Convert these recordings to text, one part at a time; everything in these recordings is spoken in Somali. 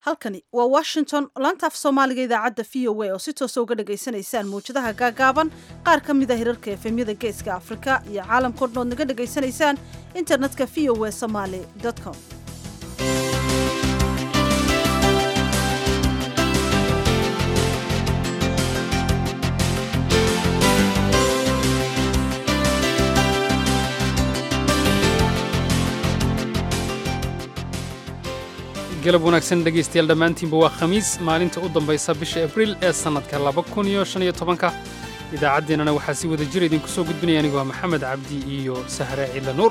halkani waa washington laanta af soomaaliga idaacadda v o a oo si toosa uga dhagaysanaysaan mawjadaha gaagaaban qaar ka mida hirarka efemyada geeska afrika iyo caalamkao dhan ood naga dhagaysanaysaan internetka v o a somaly com galab wanaagsan dhegaystayaal dhammaantiinba waa khamiis maalinta u dambaysa bisha abriil ee sannadka laba kun iyo shan iyo tobanka idaacaddeenana waxaa si wada jira idinku soo gudbinaya anigu waa maxamed cabdi iyo sahre ciidla nuur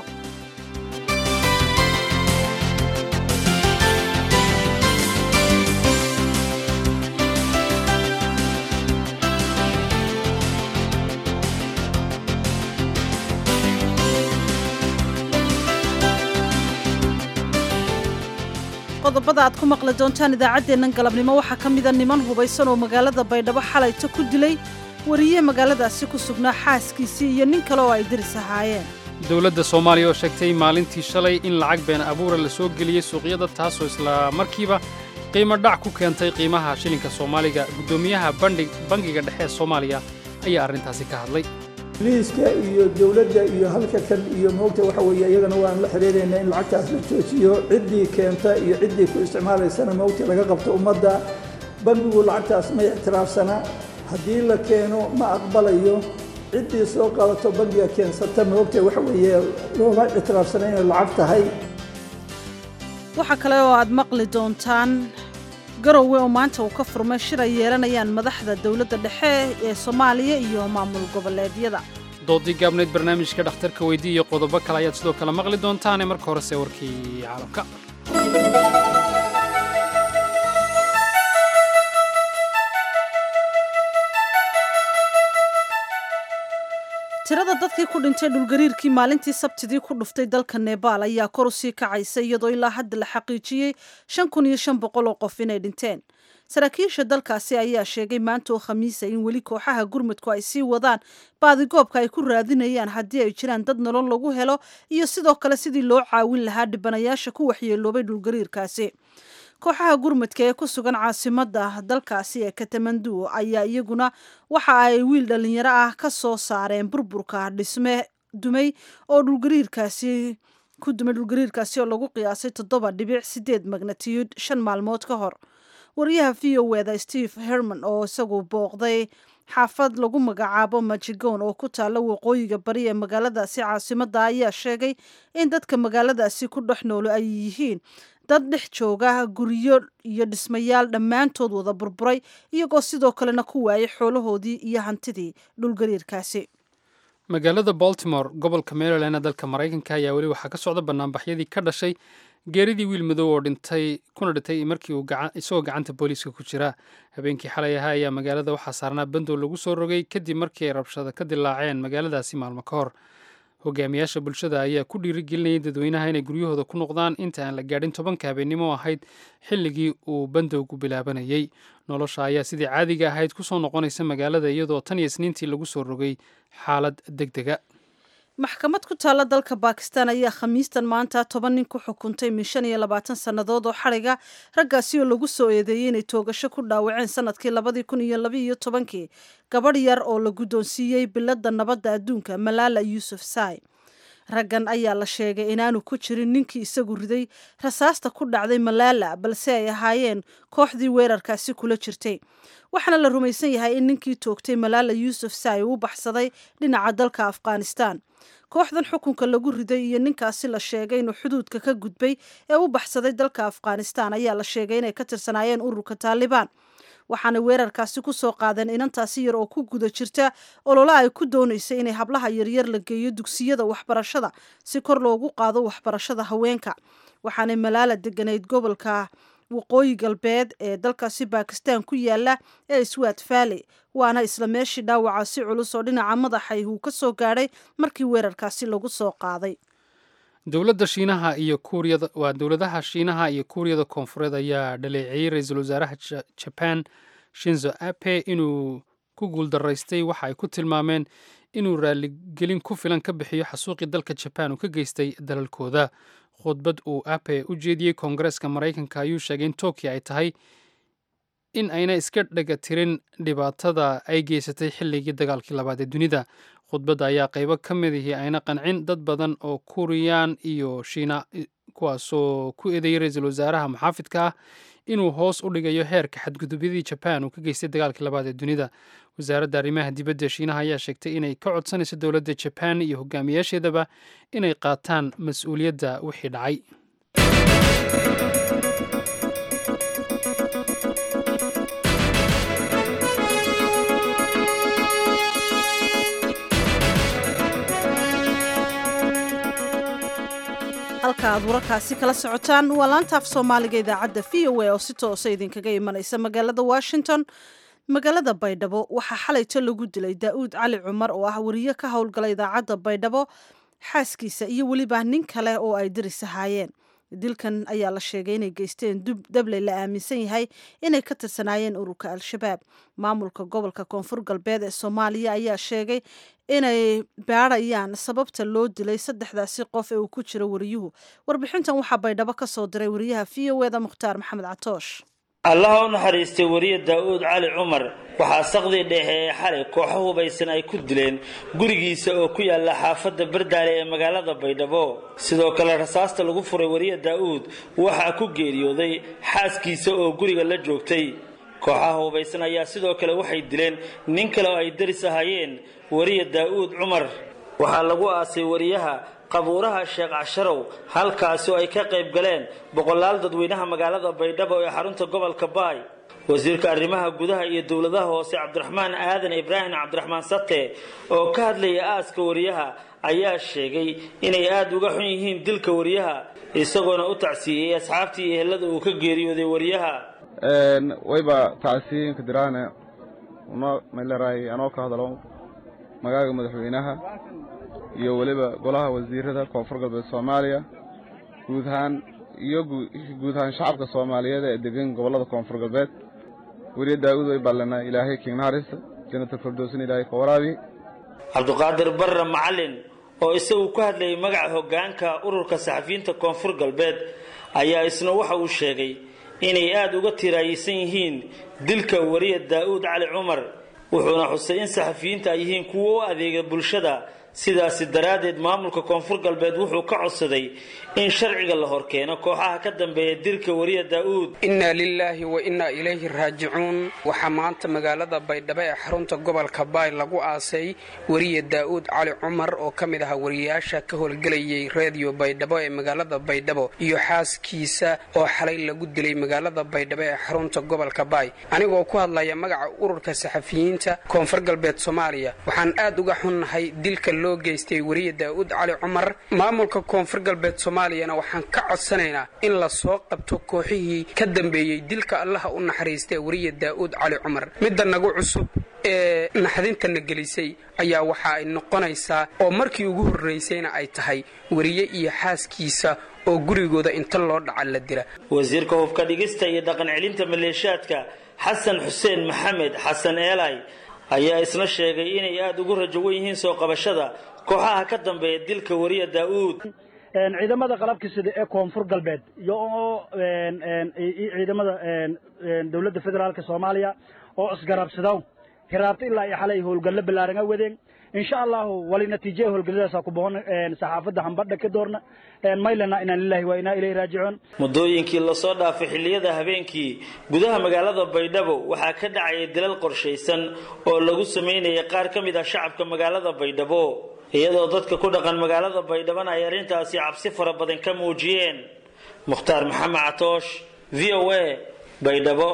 qodobada aad ku maqli doontaan idaacaddeennan galabnimo waxaa ka mida niman hubaysan oo magaalada baydhabo xalayto ku dilay wariye magaaladaasi ku sugnaa xaaskiisii iyo nin kale oo ay diris ahaayeen dowladda soomaaliya oo sheegtay maalintii shalay in lacag been abuura la soo geliyey suuqyada taasoo isla markiiba qiimo dhac ku keentay qiimaha shilinka soomaaliga guddoomiyaha bangiga dhexe ee soomaaliya ayaa arrintaasi ka hadlay liiska iyo dowladda iyo halka kan iyo moogta waxa weeye iyagana waan la xiriiraynaa in lacagtaas la joojiyo ciddii keenta iyo ciddii ku isticmaalaysana moogta laga qabto ummadda bangigu lacagtaas ma ictiraafsana haddii la keeno ma aqbalayo ciddii soo qaadato bangiga keensata moogta waxa weeye looma ictiraafsana inay lacag tahay waxaa kale oo aad maqli doontaan garowe oo maanta uu ka furmay shir ay yeelanayaan madaxda dowladda dhexe ee soomaaliya iyo maamul goboleedyada doodii gaabnayd barnaamijka dhakhtarka weydii iyo qodobo kale ayaad sidoo kale maqli doontaane marka horese warkii caalamka tirada dadkii ku dhintay dhulgariirkii maalintii sabtidii ku dhuftay dalka nebaal ayaa kor u sii kacaysa iyadoo ilaa hadda la xaqiijiyey shan kun iyo shan boqol oo qof inay dhinteen saraakiisha dalkaasi ayaa sheegay maanta oo khamiisa in weli kooxaha gurmudku ay sii wadaan baadigoobka ay ku raadinayaan haddii ay jiraan dad nolol lagu helo iyo sidoo kale sidii loo caawin lahaa dhibanayaasha ku waxyeeloobay dhulgariirkaasi kooxaha gurmudka ee ku sugan caasimadda dalkaasi ee katamandu ayaa iyaguna waxa ay wiil dhallinyaro ah ka soo saareen burburka dhisme dumay oo dhulgariirkaasi ku dumay dhulgariirkaasi oo lagu qiyaasay toddoba dhibic sideed magnatiyud shan maalmood ka hor wariyaha v o eda steve herman oo isagu booqday xaafad lagu magacaabo majigoon oo ku taalla waqooyiga bari ee magaaladaasi caasimadda ayaa sheegay in dadka magaaladaasi ku dhex noolo ay yihiin dad dhex jooga guryo iyo dhismayaal dhammaantood wada burburay iyagoo sidoo kalena ku waayay xoolahoodii iyo hantidii dhulgariirkaasi magaalada baltimore gobolka maryland ee dalka maraykanka ayaa weli waxaa ka socda banaanbaxyadii ka dhashay geeridii wiil madow oo dhintay kuna dhintay markii uu isagoo gacanta booliiska ku jira habeenkii xalay ahaa ayaa magaalada waxaa saarnaa bandow lagu soo rogay kadib markii ay rabshado ka dilaaceen magaaladaasi maalmo ka hor hogaamiyaasha bulshada ayaa ku dhiirigelinayay dadweynaha inay guryahooda ku noqdaan inta aan la gaadhin tobanka habeennimo ahayd xilligii uu bandowgu bilaabanayey nolosha ayaa sidii caadiga ahayd ku soo noqonaysa magaalada iyadoo tan iyo isniintii lagu soo rogay xaalad deg dega maxkamad ku taalla dalka bakistan ayaa khamiistan maanta toban nin ku xukuntay min shan iyo labaatan sannadood oo xadhiga raggaasi oo lagu soo eedeeyey inay toogasho ku dhaawaceen sanadkii labadii kun iyo labaiyo tobankii gabadh yar oo la guddoonsiiyey biladda nabadda adduunka malaala yuusuf sai raggan ayaa la sheegay inaanu ku jirin ninkii isagu riday rasaasta ku dhacday malaala balse ay ahaayeen kooxdii weerarkaasi kula jirtay waxaana la rumaysan yahay in ninkii toogtay malaala yuusuf sai uu baxsaday dhinaca dalka afghanistan kooxdan xukunka lagu riday iyo ninkaasi la sheegay inuu xuduudka ka gudbay ee u baxsaday dalka afghanistan ayaa la sheegay inay ka tirsanaayeen ururka taalibaan waxaana weerarkaasi ku soo qaadeen inantaasi yar oo ku guda jirta olole ay ku doonaysay inay hablaha yaryar la geeyo dugsiyada waxbarashada si kor loogu qaado waxbarashada haweenka waxaanay malaala deganayd gobolka waqooyi galbeed ee dalkaasi bakistan ku yaala ee swat valley waana isla meeshii dhaawaca si culus oo dhinaca madaxay uu ka soo gaadhay markii weerarkaasi lagu soo qaaday dowladda shiinaha iyo kuuriyada waa dowladaha shiinaha iyo kuuriyada koonfureed ayaa dhaleeceeyey ra-iisul wasaaraha jaban shinzo ape inuu ku guuldaraystay waxa ay ku tilmaameen inuu raaligelin ku filan ka bixiyo xasuuqii dalka jabaan uu ka geystay dalalkooda khudbad uu ape u jeediyey koongareeska maraykanka ayuu sheegay in tokyo ay tahay in ayna iska dhega tirin dhibaatada ay geysatay xilligii dagaalkii labaad ee dunida khudbadda ayaa qaybo ka mid ihii ayna qancin dad badan oo kuriyaan iyo shiina kuwaasoo ku eedeeyay ra-iisul wasaaraha muxaafidka ah inuu hoos u dhigayo heerka xadgudubyadii jabaan uu ka geystay dagaalkii labaad ee dunida wasaaradda arrimaha dibadda shiinaha ayaa sheegtay inay ka codsanayso dowladda jabaan iyo hogaamiyaasheedaba inay qaataan mas-uuliyadda wixii dhacay halka aad wararkaasi kala socotaan waa laanta af soomaaliga idaacadda v o a oo si toosa idinkaga imanaysa magaalada washington magaalada baydhabo waxaa xalayto lagu dilay daa'uud cali cumar oo ah wariye ka howlgala idaacadda baydhabo xaaskiisa iyo weliba nin kale oo ay diris ahaayeen dilkan ayaa la sheegay inay geysteen dabley la aaminsan yahay inay ka tirsanaayeen ururka al-shabaab maamulka gobolka koonfur galbeed ee soomaaliya ayaa sheegay inay baadhayaan sababta loo dilay saddexdaasi qof ee uu ku jiro wariyuhu warbixintan waxaa baydhabo ka soo diray wariyaha v o eda mukhtaar maxamed catoosh allaha u naxariistay wariye daa'uud cali cumar waxaa saqdii dhexe ee xalay kooxo hubaysan ay ku dileen gurigiisa oo ku yaala xaafadda bardaale ee magaalada baydhabo sidoo kale rasaasta lagu furay wariye daa'uud waxaa ku geeriyooday xaaskiisa oo guriga la joogtay kooxaha hubaysan ayaa sidoo kale waxay dileen nin kale oo ay daris ahaayeen wariye daa'uud cumar waxaa lagu aasay wariyaha qabuuraha sheekh casharow halkaasi oo ay ka qayb galeen boqolaal dadweynaha magaalada baydhabo ee xarunta gobolka baay wasiirka arrimaha gudaha iyo dowladaha hoose cabdiraxmaan aadan ibraahim cabdiraxmaan sate oo ka hadlaya aaska wariyaha ayaa sheegay inay aada uga xun yihiin dilka wariyaha isagoona u tacsiiyey asxaabtii iyo ehelada uu ka geeriyooday wariyaha wayba tacsiinka diraane uno meeleraay anoo ka hadalo magaaga madaxweynaha iyo weliba golaha wasiirada koonfur galbeed soomaaliya guud ahaan iyo guud ahaan shacabka soomaaliyeed ee degan gobollada koonfur galbeed weriye daa'uud way ballanaa ilaahay kiignaharisa jannatul firdowsna ilaahay ka waraabi cabduqaadir barre macalin oo isagu ku hadlayay magaca hoggaanka ururka saxafiyiinta koonfur galbeed ayaa isna waxa uu sheegay inay aada uga tiraayeysan yihiin dilka wariye daa'uud cali cumar wuxuuna xusay in saxafiyiinta ay yihiin kuwo u adeega bulshada sidaasi daraaddeed maamulka koonfur galbeed wuxuu ka codsaday in sharciga la horkeeno kooxaha ka dambeeya dilka wariya daa'uud innaa lilaahi wa innaa ilayhi raajicuun waxaa maanta magaalada baydhabo ee xarunta gobolka baay lagu aasay wariye daa'uud cali cumar oo ka mid ahaa wariyayaasha ka howlgelayay reediyo baydhabo ee magaalada baydhabo iyo xaaskiisa oo xalay lagu dilay magaalada baydhabo ee xarunta gobolka baay anigoo ku hadlaya magaca ururka saxafiyiinta koonfur galbeed soomaaliya waxaan aad uga xunnahay dilka loo geystay wariye daa'uud cali cumar maamulka koonfur galbeed soomaaliyana waxaan ka codsanaynaa in la soo qabto kooxihii ka dambeeyey dilka allaha u naxariistay wariye daa'uud cali cumar midda nagu cusub ee naxdintana gelisay ayaa waxa ay noqonaysaa oo markii ugu horraysayna ay tahay wariye iyo xaaskiisa oo gurigooda inta loo dhaca la dila wasiirka hubka dhigista iyo dhaqan celinta maleeshaadka xasan xuseen maxamed xasan eelay ayaa isna sheegay inay aada ugu rajo wen yihiin soo qabashada kooxaha ka dambeeya dilka wariya daa'uud ciidamada qalabka sida ee koonfur galbeed iyo ciidamada dowladda federaalka soomaaliya oo isgarabsadaw hiraabta ilaa iyo xalay howlgallo ballaaran a wadeen insha allahu wali natiijaya howlgalladaasa ku boqon saxaafadda hambadha ka doorna maylana inaan lillahi waa inaa ilayhi raajicuun muddooyinkii lasoo dhaafay xilliyada habeenkii gudaha magaalada baydhabo waxaa ka dhacaya dilal qorshaysan oo lagu samaynayay qaar ka mid ah shacabka magaalada baydhabo iyadoo dadka ku dhaqan magaalada baydhabana ay arrintaasi cabsi fara badan ka muujiyeen mukhtaar maxamed catoosh v o a baydhabo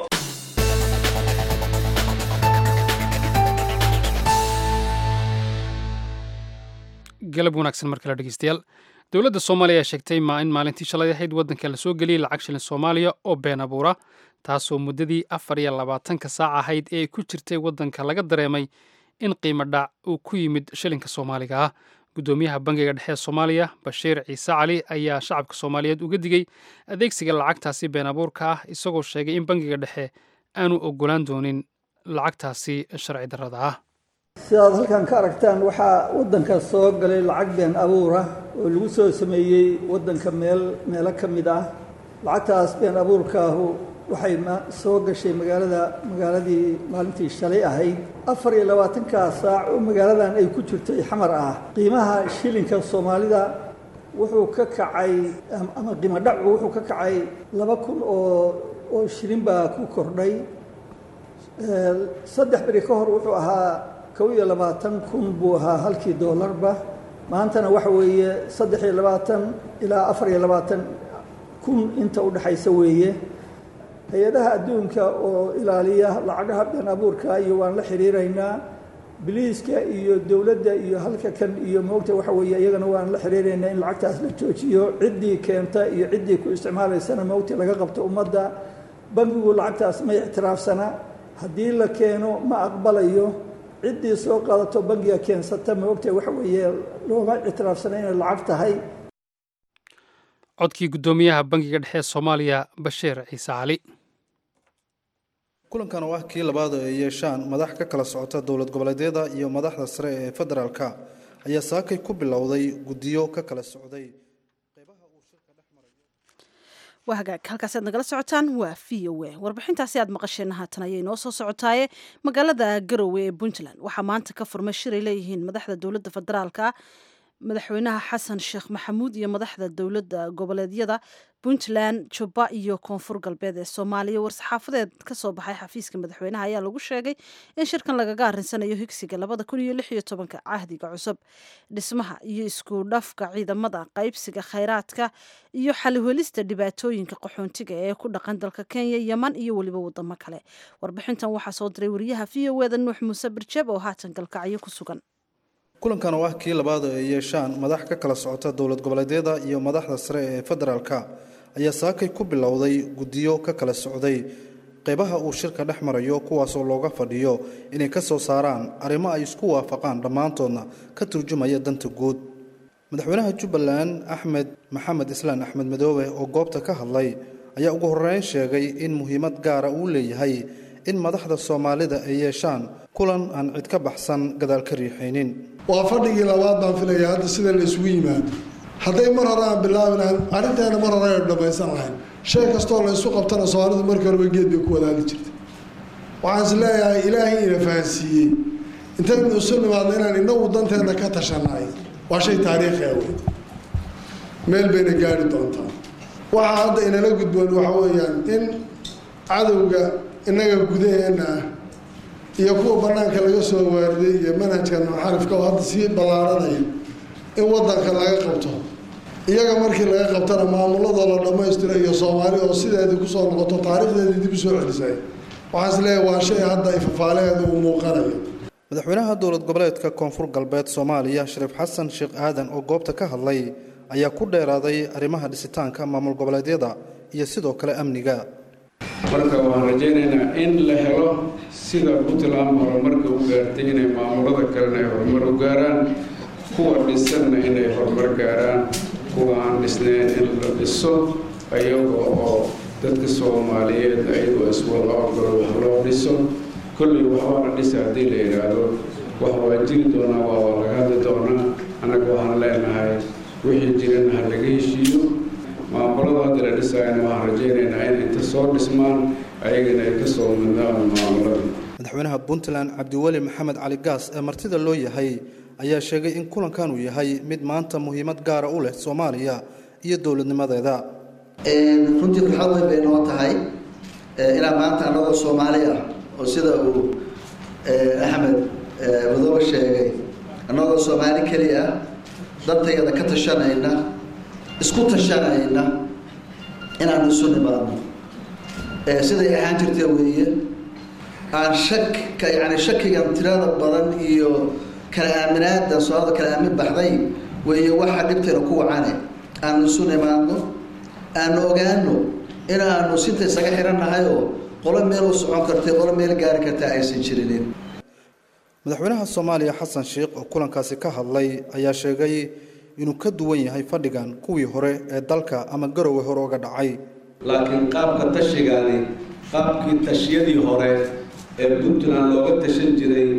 galab wanaagsan mar kale dhegeystayaal dowladda soomaaliya ayaa sheegtay ma in maalintii shalay ahayd waddanka la soo geliyey lacag shilin soomaaliya oo been abuura taasoo muddadii afar iyo labaatanka saac ahayd ee ay ku jirtay waddanka laga dareemay in qiimo dhac uu ku yimid shilinka soomaaliga ah guddoomiyaha bangiga dhexe ee soomaaliya bashiir ciise cali ayaa shacabka soomaaliyeed uga digay adeegsiga lacagtaasi been abuurka ah isagoo sheegay in bangiga dhexe aanu ogolaan doonin lacagtaasi sharci darrada ah sidaad halkan ka aragtaan waxaa waddanka soo galay lacag been abuura oo lagu soo sameeyey waddanka meel meelo ka mid ah lacagtaas been abuurkaahu waxay soo gashay magaalada magaaladii maalintii shalay ahayd afar iyo labaatankaa saac oo magaaladan ay ku jirtay xamar ah qiimaha shilinka soomaalida wuxuu ka kacay ama qiimo dhacu wuxuu ka kacay laba kun oo oo shilin baa ku kordhay saddex beri ka hor wuxuu ahaa kow iyo labaatan kun buu ahaa halkii doolarba maantana waxa weeye saddex iyo labaatan ilaa afar iyo labaatan kun inta u dhexaysa weeye hay-adaha adduunka oo ilaaliya lacagaha been abuurka iyo waan la xiriiraynaa biliiska iyo dowladda iyo halka kan iyo moogta waxa weeye iyagana waan la xiriiraynaa in lacagtaas la joojiyo ciddii keenta iyo ciddii ku isticmaalaysana moogta laga qabto ummadda bangigu lacagtaas ma ictiraafsana haddii la keeno ma aqbalayo ciddii soo qaadato bangiga keensata moogta waxa weeye looma ictiraafsana inay lacag tahay codkii guddoomiyaha bangiga dhexe ee soomaaliya bashiir ciise cali kulankan oo ah kii labaad oo ay yeeshaan madax ka kala socota dowlad goboleedyada iyo madaxda sare ee federaalka ayaa saakay ku bilowday guddiyo ka kala socday waa hagaag halkaasi aad nagala socotaan waa v o a warbixintaasi aad maqasheen haatan ayay noo soo socotaaye magaalada garowe ee puntland waxaa maanta ka furmay shiray leeyihiin madaxda dowladda federaalka madaxweynaha xasan sheekh maxamuud iyo madaxda dowladda goboleedyada puntland jubba iyo koonfur galbeed ee soomaaliya war-saxaafadeed ka soo baxay xafiiska madaxweynaha ayaa lagu sheegay in shirkan lagaga arinsanayo higsiga labada kun iyo lix iyo tobanka cahdiga cusub dhismaha iyo isku dhafka ciidamada qaybsiga khayraadka iyo xalihelista dhibaatooyinka qaxoontiga ee ku dhaqan dalka kenya yeman iyo weliba wadamo kale warbixintan waxaa soo diray wariyaha v o eda nuux muuse birjeb oo haatan galkacyo ku sugan kulankan oo ah kii labaad oo ay yeeshaan madax ka kala socota dowlad goboleedyada iyo madaxda sare ee federaalka ayaa saakay ku bilowday guddiyo ka kala socday qeybaha uu shirka dhex marayo kuwaasoo looga fadhiyo inay ka soo saaraan arrimo ay isku waafaqaan dhammaantoodna ka turjumaya danta guud madaxweynaha jubbaland axmed maxamed islaan axmed madoobe oo goobta ka hadlay ayaa ugu horreyn sheegay in muhiimad gaara uu leeyahay in madaxda soomaalida ay yeeshaan kulan aan cid ka baxsan gadaal ka riixaynin waa fadhigii labaad baan filaya hadda sida la isugu yimaado hadday mar hore aan bilaabi lahayn arrinteena mar hore aynu dhammaysan lahayn shay kastoo la isu qabtana soomaalidu markii horeba geed bay ku wadaali jirtay waxaan is leeyahay ilaahay ina fahansiiyey intaynu isu nimaadno inaan inagu danteena ka tashannahay waa shay taariikhi ah wey meel bayna gaari doontaa waxaa hadda inala gudboon waxa weeyaan in cadowga innaga gudaheenna ah iyo kuwa banaanka laga soo waariday iyo manhajkan muxarifka oo hadda sii ballaaranaya in wadanka laga qabto iyaga markii laga qabtana maamuladoo la dhammaystiro iyo soomaali oo sideedii kusoo noqoto taariikhdeedii dib usoo celisay waxaan is leeyahay waa shay hadda ifafaaleheeda uu muuqanayo madaxweynaha dowlad goboleedka koonfur galbeed soomaaliya shariif xasan sheekh aadan oo goobta ka hadlay ayaa ku dheeraaday arrimaha dhisitaanka maamul goboleedyada iyo sidoo kale amniga marka waxaan rajaynaynaa in la helo sida puntland horumarka u gaartay inay maamulada kalena ay horumar u gaaraan kuwa dhisanna inay horumar gaaraan kuwa aan dhisnayn in la dhiso ayaga oo dadka soomaaliyeed ayagoo iswada ogolo wax loo dhiso kolley waxbaa la dhisa haddii la yidhaahdo wax waa jiri doonaa waa waa laga hadli doonaa annaga waxaan leenahay wixii jirana ha laga heshiiyo maamulada hadda la dhisaayana waxaan rajaynaynaa in inta soo dhismaan ayagana ay ka soo midnaan maamulada madaxweynaha puntland cabdiweli maxamed cali gaas ee martida loo yahay ayaa sheegay in kulankan uu yahay mid maanta muhiimad gaara u leh soomaaliya iyo dowladnimadeeda runtii farxad weyn bay noo tahay ilaa maanta annagoo soomaali ah oo sida uu axmed madoobe sheegay annagoo soomaali keli ah dantayada ka tashanayna isku tashanayna inaanu isu nimaadno siday ahaan jirta weeye aan shak yani shakigan tirada badan iyo kala aaminaada soomaalida kala aamin baxday weeye waxaa dhibtayna ku wacane aanu isu nimaadno aanu ogaano in aanu sinta isaga xirannahay oo qolo meel u socon kartay qolo meel gaari kartaa aysan jirinin madaxweynaha soomaaliya xasan sheekh oo kulankaasi ka hadlay ayaa sheegay inuu ka duwan yahay fadhigan kuwii hore ee dalka ama garowe hore uga dhacay laakiin qaabka tashigaani qaabkii tashiyadii hore ee puntland looga tashan jiray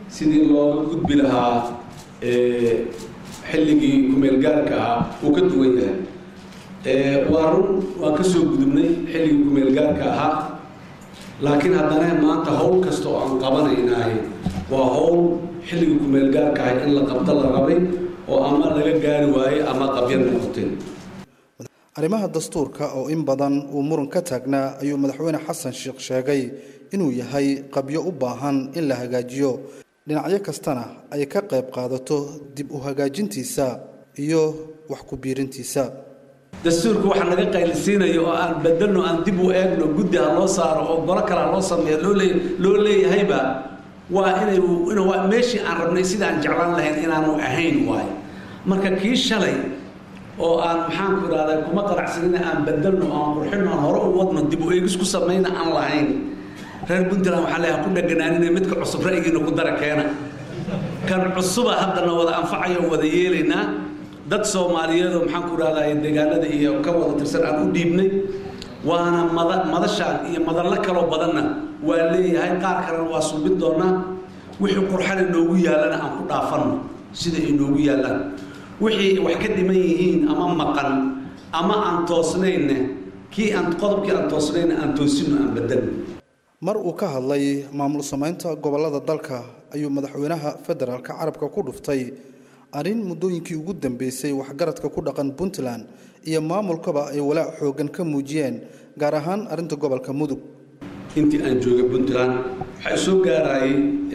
sidii looga gudbi lahaa xilligii kumeelgaarka ahaa uu ka duwan yahay waa run waan ka soo gudubnay xilligii kumeelgaarka ahaa laakiin haddana maanta howl kasta oo aan qabanaynahay waa howl xilligii kumeelgaarka ahay in la qabto la rabay oo ama laga gaari waayey ama qabya noqotay arrimaha dastuurka oo in badan uu muran ka taagnaa ayuu madaxweyne xasan sheekh sheegay inuu yahay qabyo u baahan in la hagaajiyo dhinacyo kastana ay ka qayb qaadato dib u hagaajintiisa iyo wax ku biirintiisa dastuurka waxa naga qaylisiinayo oo aan bedelno aan dib u eegno guddi ha loo saaro oo golo kale ha loo sameeyo loo leeyahayba waa inay waa meeshii aan rabnay sida aan jeclaan lahayn inaanu ahayn waayo marka kii shalay oo aan maxaanku idhahdaa kuma qanacsanina aan bedelno aan qurxino aan hore u wadno dib u eegis ku samayna aan lahayn reer puntland waxaa leeyahay ku dhaganaanina midka cusub ra'yigiina ku dara keena kan cusuba haddana wada anfacayo wada yeelaynaa dad soomaaliyeed oo maxaanku idhahdaa deegaanada iyo ka wada tirsan aan u dhiibnay waana mada madashaan iyo madallo kaloo badanna waa leeyahay qaar kalena waa subin doonaa wixii qurxana noogu yaallana aan ku dhaafanno sida ay noogu yaallaan wixii wax ka dhiman yihiin ama maqan ama aan toosnayne kii aan qodobkii aan toosnayna aan toosinno aan bedelno mar uu ka hadlay maamul samaynta gobollada dalka ayuu madaxweynaha federaalka carabka ku dhuftay arrin muddooyinkii ugu dambeysay waxgaradka ku dhaqan puntland iyo maamulkaba ay walaac xooggan ka muujiyeen gaar ahaan arrinta gobolka mudug intii aan joogay puntland waxaa soo gaarayay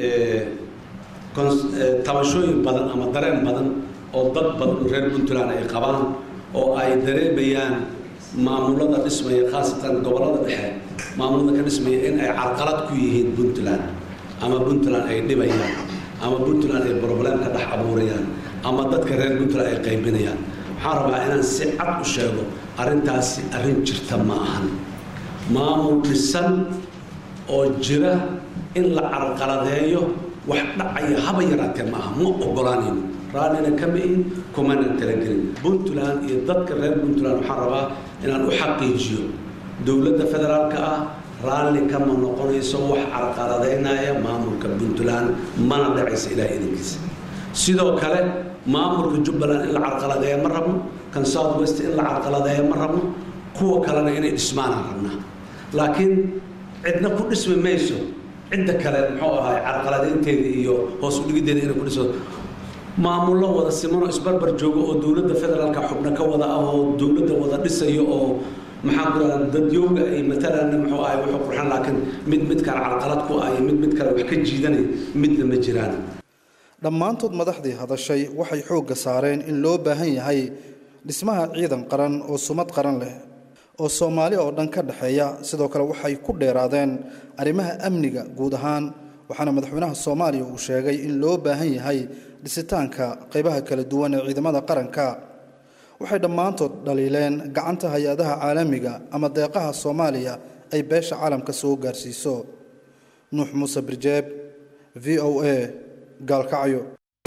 tabashooyin badan ama dareen badan oo dad badan oo reer puntland ay qabaan oo ay dareemayaan maamulada dhismaya khaasatan gobollada dhexe maamulada ka dhismaya in ay carqalad ku yihiin puntland ama puntland ay dhibayaan ama puntland ay problem ka dhex abuurayaan ama dadka reer puntland ay qaybinayaan waxaan rabaa inaan si cad u sheego arrintaasi arrin jirta ma ahan maamul dhisan oo jira in la carqaladeeyo wax dhacaya haba yaraatee ma aha ma ogolaanayno raallina kama ihin kumana talagelin puntland iyo dadka reer puntland waxaan rabaa inaan u xaqiijiyo dowladda federaalka ah raalli kama noqonayso wax carqaladaynaya maamulka puntland mana dhacaysa ilaah idinkiisa sidoo kale maamulka jubbaland in la carqaladeeya ma rabno kan south west in la carqaladeeya ma rabno kuwa kalena inay dhismaanaan rabnaa laakiin cidna ku dhismi mayso cidda kale muxuu ahay carqaladeynteeda iyo hoos udhigiddeeda inay ku dhiso maamullo wada simanoo isbarbar joogo oo dowladda federaalka xubno ka wada ah oo dowladda wada dhisayo oo maxaa ku dhaha dadyooga ay matalan muxuu ahay wuxuu qurxan laakiin mid mid kale carqalad ku ah iyo mid mid kale wax ka jiidanay midna ma jiraan dhammaantood madaxdii hadashay waxay xoogga saareen in loo baahan yahay dhismaha ciidan qaran oo sumad qaran leh oo soomaali oo dhan ka dhexeeya sidoo kale waxay ku dheeraadeen arrimaha amniga guud ahaan waxaana madaxweynaha soomaaliya uu sheegay in loo baahan yahay dhisitaanka qaybaha kala duwan ee ciidamada qaranka waxay dhammaantood dhaliileen gacanta hay-adaha caalamiga ama deeqaha soomaaliya ay beesha caalamka soo gaarsiiso nuux muuse birjeeb v o a gaalkacyo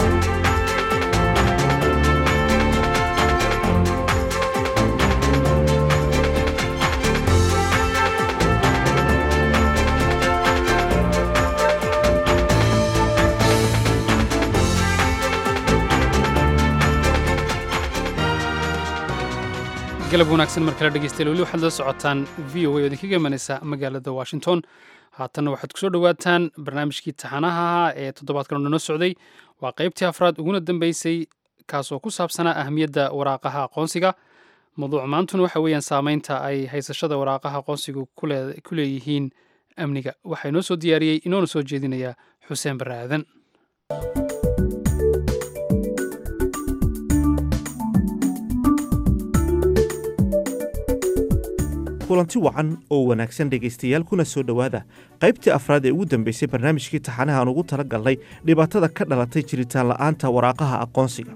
galab wanaagsan mar kale dhegeystayaal weli waxaad la socotaan v o a oo idinkaga imanaysa magaalada washington haatanna waxaad kusoo dhowaataan barnaamijkii taxanaha ee toddobaadkan oo noo socday waa qaybtii afraad uguna dambeysay kaasoo ku saabsanaa ahmiyadda waraaqaha aqoonsiga mawduuc maantuna waxa weeyaan saameynta ay haysashada waraaqaha aqoonsigu ku leeyihiin amniga waxaa inoo soo diyaariyey inoona soo jeedinaya xuseen barre aadan kulanti wacan oo wanaagsan dhegaystayaal kuna soo dhowaada qaybtii afraad ee ugu dambeysay barnaamijkii taxanaha aan ugu tala galnay dhibaatada ka dhalatay jiritaan la'aanta waraaqaha aqoonsiga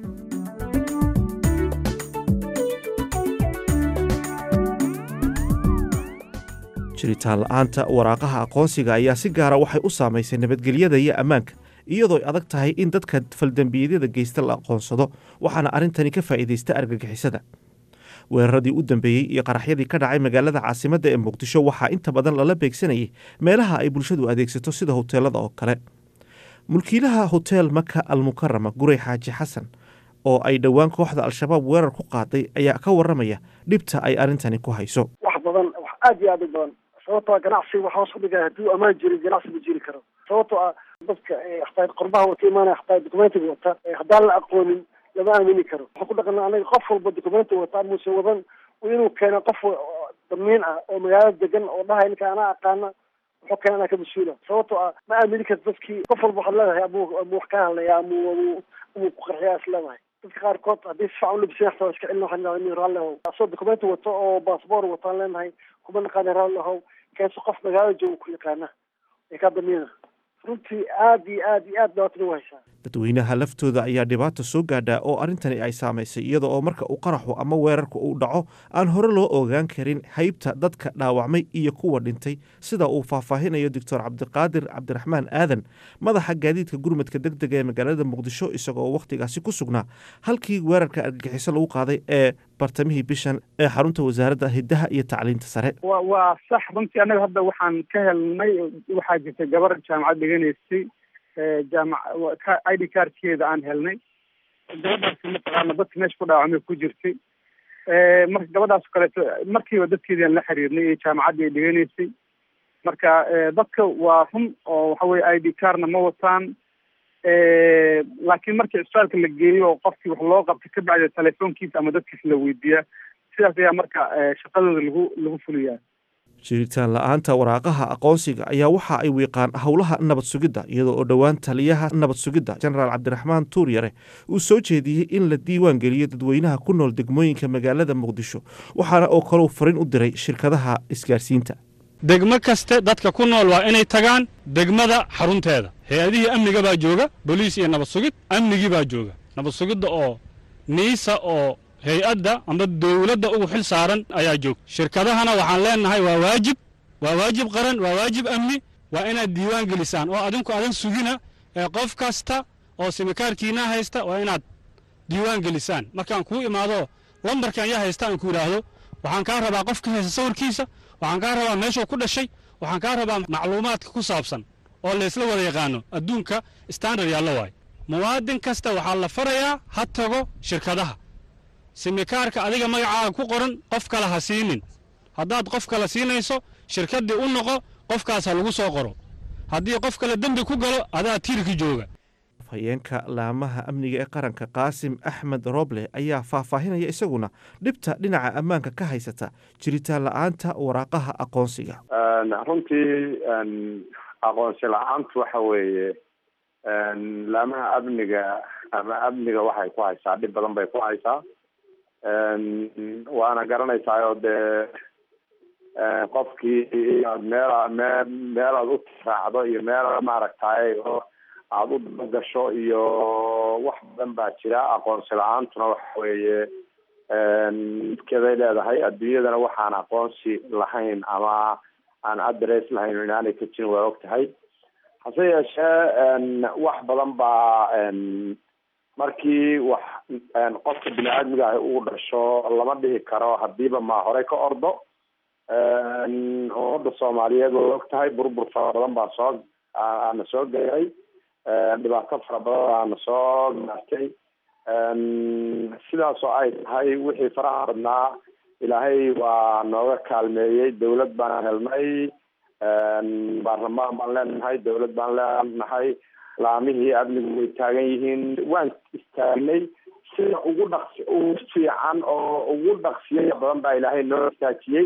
jiritaan la'aanta waraaqaha aqoonsiga ayaa si gaara waxay u saamaysay nabadgelyada iyo ammaanka iyadoo ay adag tahay in dadka faldembiyadada geysta la aqoonsado waxaana arrintani ka faa'iidaysta argagixisada weeraradii u dambeeyey iyo qaraxyadii ka dhacay magaalada caasimadda ee muqdisho waxaa inta badan lala beegsanayay meelaha ay bulshadu adeegsato sida hoteelada oo kale mulkiilaha hotel maka almukarama gurey xaaji xasan oo ay dhowaan kooxda al-shabaab weerar ku qaaday ayaa ka waramaya dhibta ay arrintani ku hayso wax badan wax aad iyo aad u badan sababtoo ah ganacsiga wax hoos u dhigaya hadduu ammaan jirin ganacsi ma jiri karo sababtoo ah dadka hataa qorbaha wata imaanaya hataa documentiga wata haddaan la aqoonin lama aamini karo waxaan ku dhaqana anaga qof walba documenti wata muse wadan inuu keena qof damiin ah oo magaalada degan oo dhahay ninka anaa aqaana wuxuu keena anaa ka mas-uula sababtoo ah ma aamini karto dadkii qof walba waxaad leedahay amu amu wax ka hadlaya amu amu amu ku qarxiya is leedahay dadka qaarkood haddii si fiican ulabisay xataa iska celin waxaan leedahay nin raalli ahow asoo documenti wato oo baasboor wataan leenahay kuma naqaana raalli ahow keeso qof magaalada jooga ku yaqaana ee ka damiina runtii aad iyo aad iyo aad dhibaatada u haysaa dadweynaha laftooda ayaa dhibaata soo gaadhaa oo arrintani ay saamaysay iyada oo marka uu qaraxu ama weerarku uu dhaco aan hore loo ogaan karin haybta dadka dhaawacmay iyo kuwa dhintay sida uu faahfaahinayo doctor cabdiqaadir cabdiraxmaan aadan madaxa gaadiidka gurmadka deg dega ee magaalada muqdisho isagoo wakhtigaasi ku sugnaa halkii weerarka argagixiso lagu qaaday ee bartamihii bishan ee xarunta wasaaradda hiddaha iyo tacliinta sare wa waa sax runtii annaga hadda waxaan ka helnay waxaa jirta gabar jaamacad dhiganaysay jaamac i d cardkeeda aan helnay gabadhaasi mataqaana dadka meesha ku dhaawacmay ku jirtay marka gabadhaas kaleeto markiiba dadkeedii aan la xiriirnay iyo jaamacaddii ay dhiganaysay marka dadka waa run oo waxa weye i d cardna ma wataan laakiin markii cisbitaalka la geeyo oo qofkii wax loo qabtay ka bacdi telefoonkiisa ama dadkiisa la weydiiyaa sidaas ayaa marka shaqadooda lagu lagu fuliyaa jiritaan la-aanta waraaqaha aqoonsiga ayaa waxa ay wiiqaan howlaha nabad sugidda iyadoo oo dhowaan taliyaha nabad sugidda jenaraal cabdiraxmaan tuuryare uu soo jeediyey in la diiwaan geliyo dadweynaha ku nool degmooyinka magaalada muqdisho waxaana oo kaleu farin u diray shirkadaha isgaarsiinta degmo kaste dadka ku nool waa inay tagaan degmada xarunteeda hay-adihii amniga baa jooga boliis iyo nabad sugid amnigii baa jooga nabad sugidda oo niisa oo hay-adda amba dawladda ugu xil saaran ayaa joogta shirkadahana waxaan leennahay waa waajib waa waajib qaran waa waajib amni waa inaad diiwaan gelisaan oo adinku adan sugina ee qof kasta oo simikaarkiinaa haysta waa inaad diiwaan gelisaan markaan kuu imaado lambarkan yaa haysta aan ku idhaahdo waxaan kaa rabaa qof ka haysta sawirkiisa waxaan kaa rabaa meeshuu ku dhashay waxaan kaa rabaa macluumaadka ku saabsan oo laysla wada yaqaano adduunka standard yaalla waayo muwaadin kasta waxaa la farayaa ha tago shirkadaha simikaarka adiga magacaaga ku qoran qof kale ha siinin haddaad qof kale siinayso shirkaddii u noqo qofkaas ha lagu soo qoro haddii qof kale dembi ku galo adaa tiirki jooga afhayeenka laamaha amniga ee qaranka qaasim axmed roble ayaa faahfaahinaya isaguna dhibta dhinaca ammaanka ka haysata jiritaan la-aanta waraaqaha aqoonsiga runtii aqoonsi la-aantu waxa weeye laamaha amniga ama amniga waxay ku haysaa dhib badan bay ku haysaa waana garanaysaa oo dee qofkii inaad meel mee meelaad u raacdo iyo meel maaragtay oo aada u dabagasho iyo wax badan baa jira aqoonsi la-aantuna waxa weeye midkeeday leedahay adduunyadana waxaan aqoonsi lahayn ama aan address lahayn inaanay ka jirin waa og tahay hase yeeshee wax badan baa markii wax qofka bini aadmiga ah uu dhasho lama dhihi karo hadiiba ma horey ka ordo ummadda soomaaliyeed waa og tahay burbur fara badan baa soo aana soo gaaray dhibaato fara badan aana soo gaartay sidaas oo ay tahay wixii faraha badnaa ilaahay waa nooga kaalmeeyey dawlad baan helnay baarlamaan baan leenahay dawlad baan leenahay laamihii amnigu way taagan yihiin waan istaagnay sida ugu dhaqsi ugu fiican oo ugu dhaqsiya badan baa ilaahay noo istaajiyey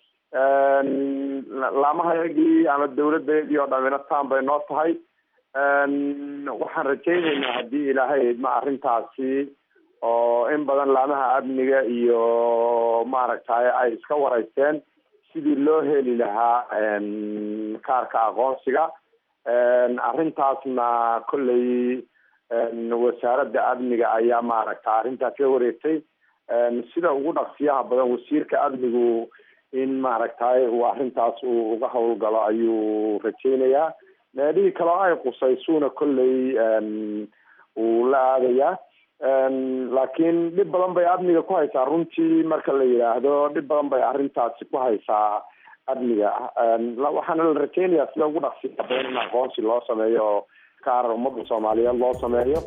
laamahayagii ama dawladayadii oo dhamina taan bay noo tahay waxaan rajaynaynaa haddii ilaahay ma arrintaasi oo in badan laamaha amniga iyo maaragtay ay iska wareysteen sidii loo heli lahaa kaarka aqoonsiga arrintaasna kolley wasaaradda amniga ayaa maaragta arrintaas la wareegtay sida ugu dhaqsiyaha badan wasiirka amnigu in maaragtay uu arrintaas uu uga howlgalo ayuu rajaynayaa meelihii kaleo ay qusaysuuna kolley uu la aadayaa laakiin dhib badan bay amniga ku haysaa runtii marka la yidhaahdo dhib badan bay arrintaasi ku haysaa amniga waxaana la rajaynayaa sida ugu dhaqsiya badan in aqoonsi loo sameeyo oo kaarar ummadda soomaaliyeed loo sameeyo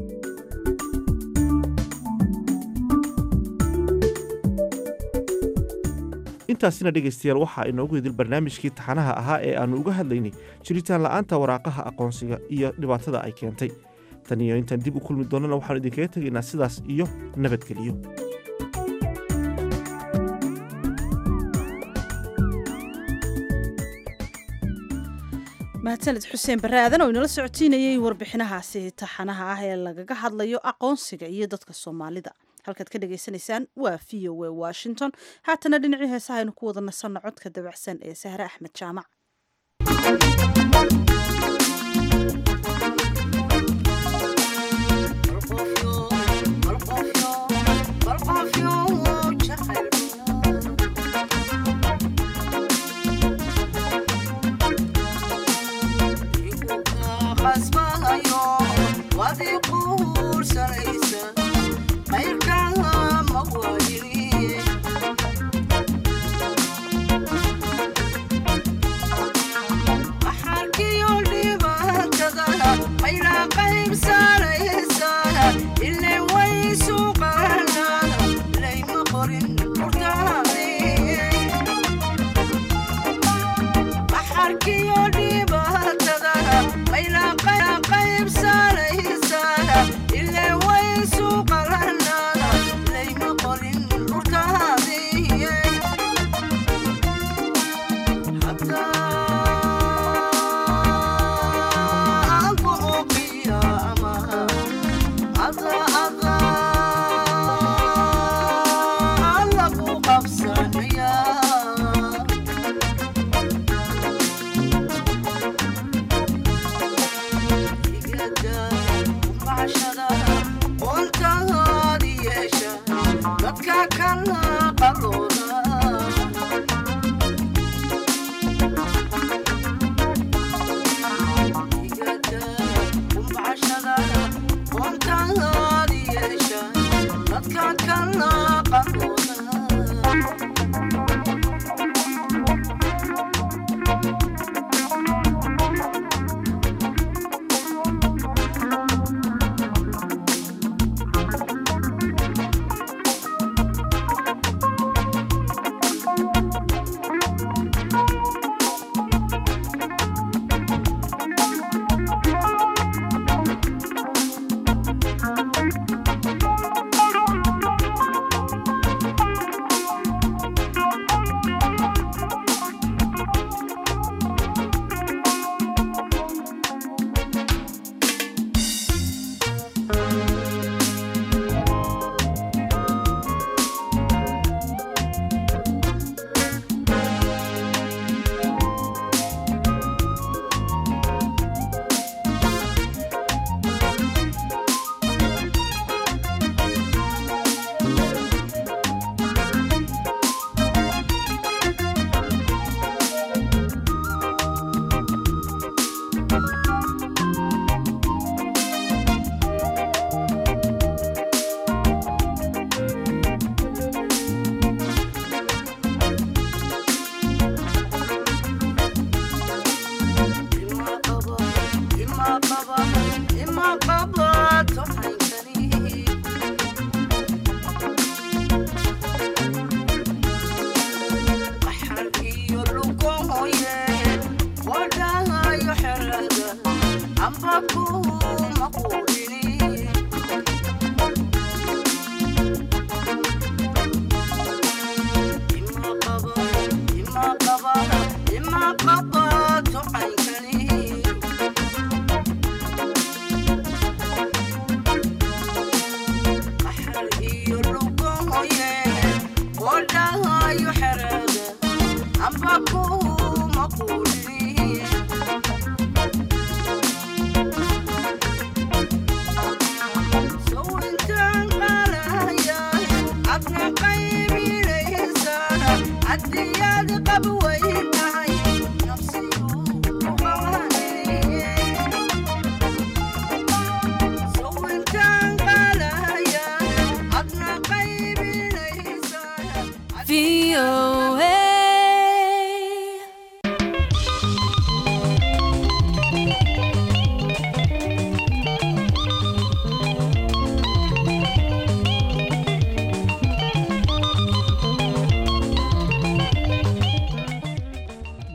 intaasina dhegaystayaal waxaa inoogu idil barnaamijkii taxanaha ahaa ee aannu uga hadlaynay jiritaan la'aanta waraaqaha aqoonsiga iyo dhibaatada ay keentay tan iyo intaan dib u kulmi doonnana waxaanu idinkaga tegaynaa sidaas iyo nabadgeliyo mahadsaned xuseen barre aadan oo inala socotiinayay warbixinahaasi taxanaha ah ee lagaga hadlayo aqoonsiga iyo dadka soomaalida halkaad ka dhagaysanaysaan waa v o a washington haatana dhinacii heesaha aynu ku wada nasanno codka dabacsan ee sahre axmed jaamac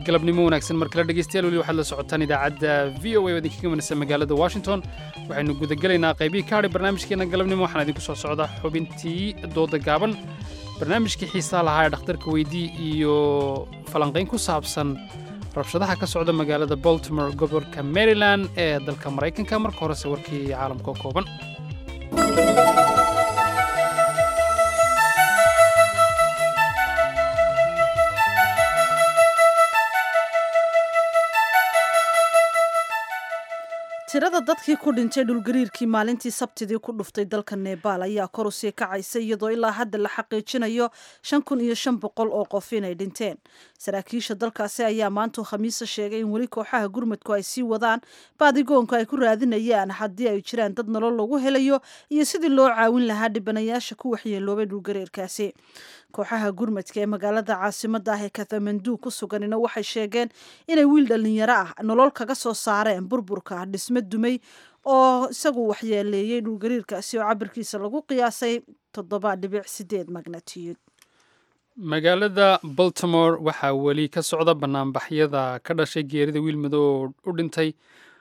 galabnimo wanaagsan mar kale dhegeystayaal weli waxaad la socotaan idaacadda v o a oo idinkaga manaysa magaalada washington waxaynu gudagelaynaa qaybihii ka hadhay barnaamijkeena galabnimo waxaana idinku soo socda xubintii dooda gaaban barnaamijkii xiisaa lahaa ee dhakhtarka weydii iyo falanqayn ku saabsan rabshadaha ka socda magaalada baltimore gobolka maryland ee dalka maraykanka marka horese warkii caalamka oo kooban tirada dadkii ku dhintay dhulgariirkii maalintii sabtidii ku dhuftay dalka nebaal ayaa kor u sii kacaysa iyadoo ilaa hadda la xaqiijinayo shan kun iyo shan boqol oo qof inay dhinteen saraakiisha dalkaasi ayaa maantuu khamiisa sheegay in weli kooxaha gurmadku ay sii wadaan baadigoonku ay ku raadinayaan haddii ay jiraan dad nolol lagu helayo iyo sidii loo caawin lahaa dhibanayaasha ku waxyeeloobay dhulgariirkaasi kooxaha gurmadka ee magaalada caasimada ah ee kathamandu ku suganina waxay sheegeen inay wiil dhallinyaro ah nolol kaga soo saareen burburka dhisme dumay oo isagu waxyeeleeyey dhulgariirkaasi oo cabirkiisa lagu qiyaasay toddoba dhibic sideed magnatiyud magaalada baltimore waxaa weli ka socda banaanbaxyada ka dhashay geerida wiil madow oo u dhintay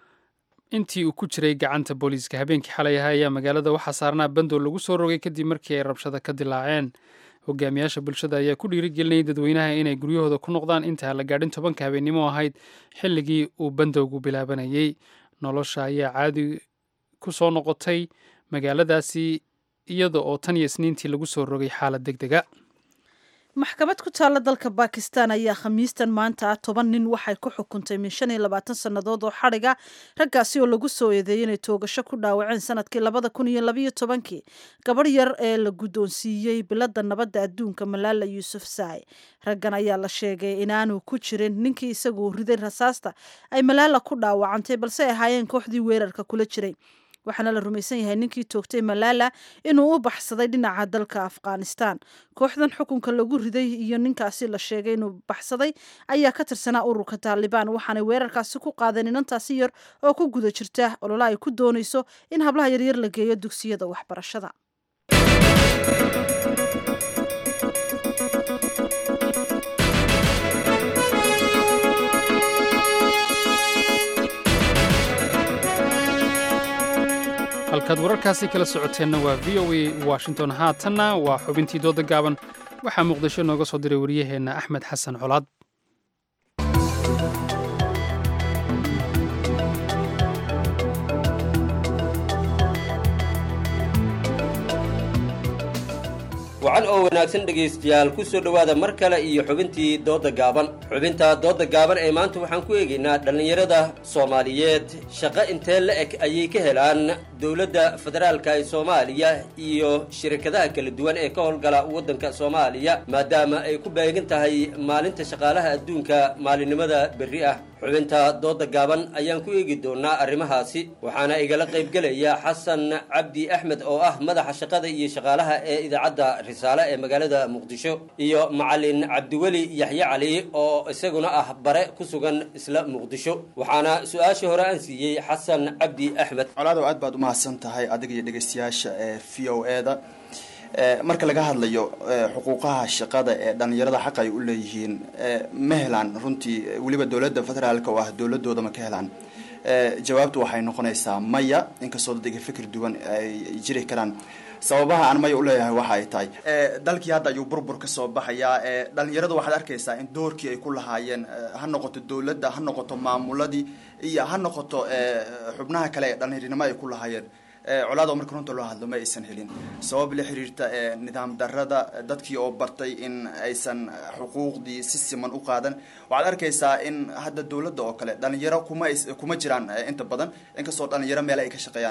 intii uu ku jiray gacanta booliiska habeenkii xalay ahaa ayaa magaalada waxaa saarnaa bandoo lagu soo rogay kadib markii ay rabshada ka dilaaceen hogaamiyaasha bulshada ayaa ku dhiirigelinayay dadweynaha inay guryahooda ku noqdaan inta la gaadhin tobanka habeennimo ahayd xilligii uu bandowgu bilaabanayay nolosha ayaa caadi ku soo noqotay magaaladaasi iyada oo tan iyo isniintii lagu soo rogay xaalad deg dega maxkamad ku taalla dalka bakistan ayaa khamiistan maanta toban nin waxay ku xukuntay min shan iyo labaatan sannadood oo xadhiga raggaasi oo lagu soo eedeeyey inay toogasho ku dhaawaceen sanadkii labada kun iyo labayo tobankii gabadh yar ee la guddoonsiiyey biladda nabadda adduunka malaala yuusuf saay raggan ayaa la sheegay inaanu ku jirin ninkii isagu riday rasaasta ay malaala ku dhaawacantay balse ay ahaayeen kooxdii weerarka kula jiray waxaana la rumaysan yahay ninkii toogtay malaala inuu u baxsaday dhinaca dalka afghanistan kooxdan xukunka lagu riday iyo ninkaasi la sheegay inuu baxsaday ayaa ka tirsanaa ururka taalibaan waxaanay weerarkaasi ku qaadeen inantaasi yar oo ku guda jirta olola ay ku doonayso in hablaha yaryar la geeyo dugsiyada waxbarashada halkaad wararkaasi kala socoteenna waa v o a washington haatanna waa xubintii dooda gaaban waxaa muqdisho nooga soo diray waryaheenna axmed xasan colaad wacan oo wanaagsan dhegaystayaal ku soo dhowaada mar kale iyo xubintii dooda gaaban xubinta dooda gaaban ee maanta waxaan ku eegaynaa dhallinyarada soomaaliyeed shaqo intee la eg ayay ka helaan dowladda federaalka ee soomaaliya iyo shirkadaha kala duwan ee ka howlgala waddanka soomaaliya maadaama ay ku beegan tahay maalinta shaqaalaha adduunka maalinimada berri ah xubinta dooda gaaban ayaan ku eegi doonaa arrimahaasi waxaana igala qaybgelaya xasan cabdi axmed oo ah madaxa shaqada iyo shaqaalaha ee idaacadda risaale ee magaalada muqdisho iyo macalin cabdiweli yaxye cali oo isaguna ah bare ku sugan isla muqdisho waxaana su-aashii hore aan siiyey xasan cabdi axmed colaadow aad baad umahadsan tahay adiga iyo dhegeystayaasha ee v o e da marka laga hadlayo xuquuqaha shaqada ee dhalinyarada xaq ay u leeyihiin ma helaan runtii weliba dowladda federaalka oo ah dowladooda ma ka helaan jawaabtu waxay noqonaysaa maya inkastoo dadga fikir duwan ay jiri karaan sababaha aan maya uleeyahay waxa ay tahay dalkii hadda ayuu burbur ka soo baxayaa dhalinyaradu waxaad arkaysaa in doorkii ay ku lahaayeen ha noqoto dowladda ha noqoto maamuladii iyo ha noqoto xubnaha kale ee dhalinyarinimo ay ku lahaayeen colaado marka runta loo hadlo ma aysan helin sabab la xiriirta nidaam darada dadkii oo bartay in aysan xuquuqdii si siman u qaadan waxaad arkaysaa in hadda dowladda oo kale dhalinyaro kuma kuma jiraan inta badan inkastoo dhalinyaro meel ay ka shaqeeyaan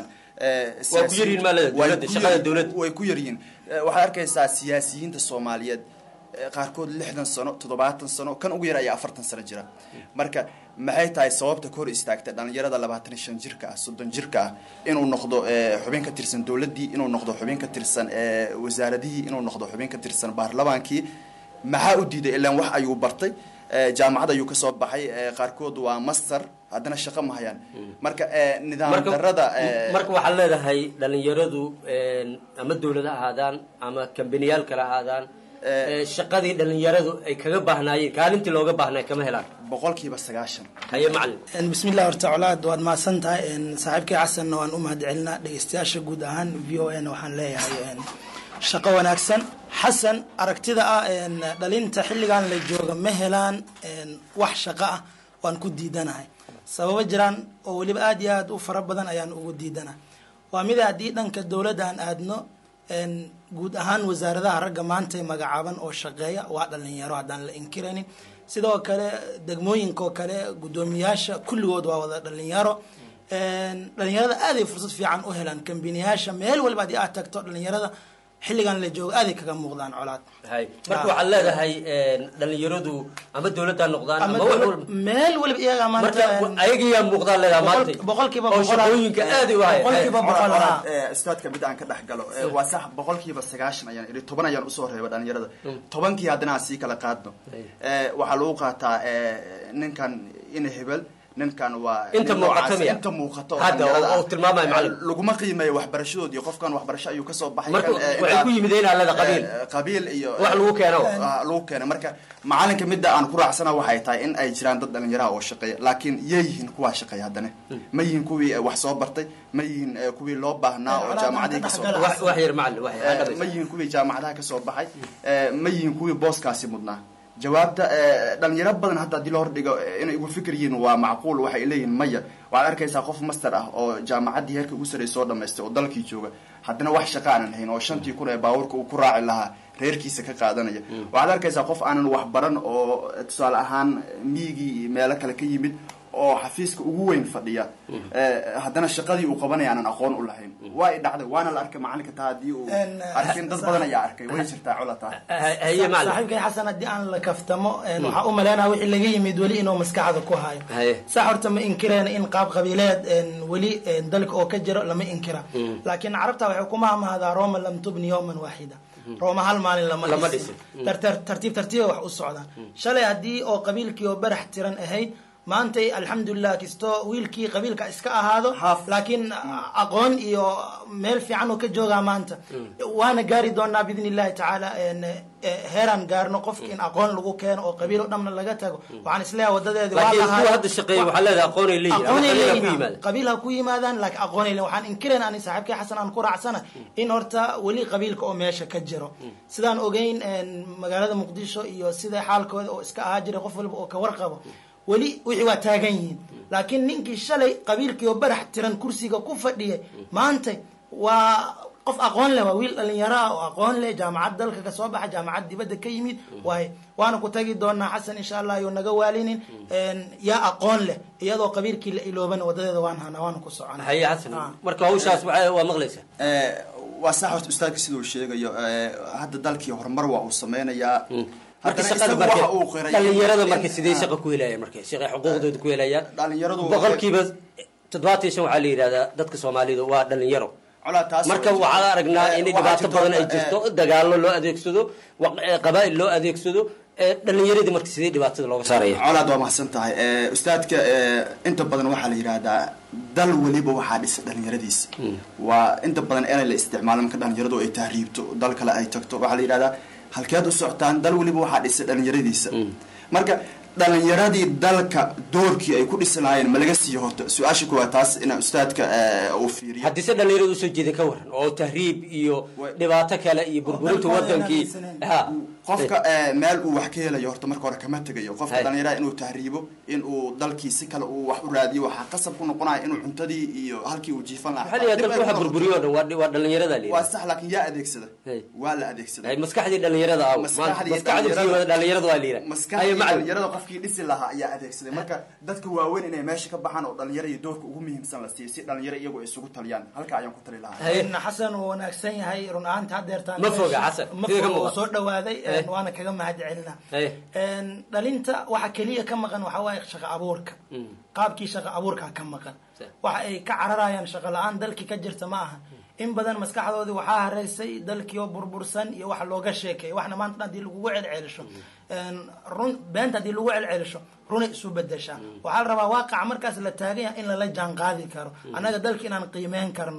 way ku yaryihiin waxaad arkaysaa siyaasiyiinta soomaaliyeed qaarkood lixdan sano toddobaatan sano kan ugu yar ayaa afartan sano jira marka maxay tahay sababta ka hor istaagta dhalinyarada labaatan iyo shan jirka ah soddon jirka ah inuu noqdo xubin ka tirsan dowladdii inuu noqdo xubin ka tirsan wasaaradihii inuu noqdo xubin ka tirsan baarlamaankii maxaa u diiday ilaan wax ayuu bartay jaamacad ayuu kasoo baxay qaarkood waa master haddana shaqo ma hayaan marka nidaam darada marka waxaad leedahay dhalinyaradu ama dowlad ha ahaadaan ama kambaniyaal kale ha ahaadaan ee, shaqadii dhalinyaradu ay kaga baahnaayeen kaalintii looga baahnay kama helaan boqolkiiba sagaashan haye macalin bismillah horta colaad waad mahadsan tahay saaxiibkii xasanna waan u mahad celinaa dhegeystayaasha guud ahaan v o n waxaan leeyahay shaqo wanaagsan xasan aragtida ah dhalinta xilligan la jooga ma helaan wax shaqo ah waan ku diidanahay sababo jiraan oo weliba aada iyo aada u fara badan ayaan ugu diidanahay waa mid haddii dhanka dowladda aan aadno guud ahaan wasaaradaha ragga maanta magacaaban oo shaqeeya waa dhalinyaro haddaan la inkiraynin sidoo kale degmooyinkaoo kale guddoomiyaasha kulligood waa wada dhalinyaro dhalinyarada aaday fursad fiican u helaan kambiniyaasha meel waliba haddii aad tagto dhalinyarada xilligan la joogo aaday kaga muuqdaan colaad hay marka waxaad leedahay dhalinyaradu ama dowladda ha noqdaan ama ama wax dowlad- walba meel waliba iyagaa maanta marka ayagiyaa muuqdaan leedahay maanta boqolkiiba oo boqol shaqooyinka aad u haya boqolkiiba boqol Colaad, ah ee, ustaadka mid aan ka dhex galo ee, waa sax boqolkiiba sagaashan ayaan idhi toban ayaan usoo reeba dhalinyarada tobankii haddana aan sii kala qaadno Ee, waxaa lagu qaataa ee, ninkan ina hebel ninkan waa Inta nin muuqato noocaas, miya? inta muuqato oo Hadda, oo- dhalinyarada ah. oo tilmaamaya macallin. Ee, laguma qiimeeyo waxbarashadood iyo qofkan waxbarasho ayuu kasoo baxay Marka kan, ee, waxay intaa- ku yimideen aalada qabiil. ee, qabiil iyo Wax lagu keeno. Ah, lagu keeno marka macalinka midda aan ku raacsana waxay tahay in ay jiraan dad dhalinyaraha oo shaqeeya laakiin yay yihiin kuwaa shaqeeya haddana ma yihiin kuwii eh, wax soo bartay ma yihiin eh, kuwii loo baahnaa oo jaamacadihii kasoo baxay wax wax yar macalin wax yar Eh, ma yihiin kuwii jaamacadaha kasoo baxay Eh, ma yihiin kuwii booskaasi mudnaa jawaabta eh, dhalinyaro badan hadda haddii la hordhigo eh, inay ugu fikir yihiin waa macquul waxay leeyihiin maya waxaad arkaysaa qof master ah oo jaamacaddii heerka ugu sarreey soo dhamaystay oo dalkii jooga haddana wax shaqa aanan hayn oo shantii kun ee baabuurka uu ku raaci lahaa reerkiisa ka qaadanaya waxaad arkaysaa qof aanan wax baran oo eh, tusaale ahaan miyigii iyo meelo kale ka yimid oo xafiiska ugu weyn fadhiya Eh, haddana shaqadii uu qabanaya aanan aqoon u lahayn waa i dhacday waana la arkay macalinka taa haddii uu arkin dad badan ayaa arkay way jirtaa colataa saaxiibkay xasan haddii aan la kaftamo waxaa u maleynaya wixii laga yimid weli inuu maskaxda ku hayo haye sax horta ma inkireen in qaab qabiileed weli dalka oo ka jiro lama inkira laakiin carabta waxay ku mahmahdaa roma lam tubni yowman waaxida rooma hal maalin lama Lama dhisin dhisin. Tar- tar- tartiib tartiiba wax u socdaan shalay haddii oo qabiilkii oo barax tiran ahayd maantay alxamdulilah kisto wiilkii qabiilka iska ahaado laakiin aqoon iyo meel fiican uu ka joogaa maanta waana gaari doonaa biidni illahi tacaala en, eh, heeraan gaarno qofki in aqoon lagu keeno oo qabiil oo dhamna laga tago waxaan isleeyahay wadadeedi waa laakiin lahaay- kuwa hadda shaqeeya waxaa leedahay aqoonay leeyihin ama aqoonay qabiil ha ku leeyihiin yimaada qabiil ha ku yimaadaan laakiin aqoonay leeyihin waxaan inkirayn ani saaxiibkay xasan aan ku raacsana in horta weli qabiilka oo meesha ka jiro sidaan ogeyn en, magaalada muqdisho iyo sida xaalkooda oo iska ahaa jiray qof walba oo ka warqabo weli wixii waa taagan yihiin laakiin ninkii shalay qabiilkii oo barax tiran kursiga ku fadhiyay maanta waa qof aqoon leh waa wiil dhalinyaro ah oo aqoon leh jaamacad dalka kasoo baxa jaamacad dibadda ka yimid waay waana ku tagi doonaa xasan insha allah yuu naga waalinin En, yaa aqoon leh iyadoo qabiilkii la iloobana wadadeeda waan hanaa waana ku socona haye xasan marka hawshaas waxaa- waa maqlaysaa Eh, waa sax horta ustaadka siduu sheegayo eh, hadda dalkii horumar waa uu sameynayaa marka Haddana shaqada isagu marka waxa uu qiray dhalinyarada in- marka sidee Ah. shaqa ku helayaan marka shaqay xuquuqdooda ku helayaan dhalinyaradu boqolkiiba toddobaatan iyo shan waxaa la yidhahdaa dadka soomaalida waa dhalinyaro taas marka waa waxaa jirta. aragnaa Eh, in waxaa dhibaato jirta badan ay horta, jirto dagaallo loo adeegsado waq- eh, qabaa'il loo adeegsado eh, dhalinyaradii marka sidee dhibaatada looga saaraya colaad waa mahadsan tahay Eh, ustaadka eh, inta badan waxaa la yidhaahdaa dal weliba waxaa dhisa dhalinyaradiisa waa inta badan inay la isticmaalo marka dhalinyaradu ay tahriibto dal kale ay tagto waxaa la yidhahdaa halkeed u socotaan dal weliba waxaa dhisa dhalinyaradiisa marka dhalinyaradii dalka doorkii ay ku dhisi lahaayeen ma laga siiyo horta su-aasha kuwaa taas inaa ustaadka eh, uu fiiriyo haddii se dhalinyaradu usoo jeedin ka waran oo tahriib iyo dhibaato kale iyo burburinta wadankii ha qofka eh, meel uu wax ka helayo horta marka hore kama tegayo qofka Hay. dhalinyarada inuu tahriibo inuu dalkii si kale uu wax u raadiyo waxaa qasab ku noqonaya inuu cuntadii iyo halkii uu jiifan lahaa waxaa la yidhahdaa dalka waxa burburiyo o dhan waa dhi- waa dhalinyarada la waa yidhahdaa sax laakiin yaa adeegsada waa la adeegsaday Ay, maskaxdii dhalinyarada ah Maskaxdii maskaxdii fiirada dhalinyarada waa la yidhahdaa Ay, maskaxdii macallin. dhalinyarada qofkii dhisi lahaa ayaa adeegsaday marka dadka waaweyn inay meesha ka baxaan oo dhalinyara iyo doorka ugu muhiimsan la siiyo si dhalinyaro iyagu ay isugu taliyaan halka ayaan ku tali lahaa En, xasan uu wanaagsan yahay run ahaanta haddeertaan Ma foga, Xasan. ma Sida ka foga muuqata. oo soo dhawaaday Eh. en, waana kaga mahad celina Ay. En, dhalinta waxa keliya ka maqan waxa waaye shaqo abuurka qaabkii shaqo abuurka ka maqan waxa ay ka cararayaan shaqo la-aan dalkii ka jirta ma aha in badan maskaxdoodii waxaa hareysay dalkii oo burbursan iyo wax looga sheekeeyo waxna maanta haddii lagugu celcelisho En, run beenta haddii lagu celcelisho runay isu bedeshaa waxaa la rabaa waaqaca markaas la taagan yahay in lala jaan qaadi karo annaga dalka inaan qiimeyn karno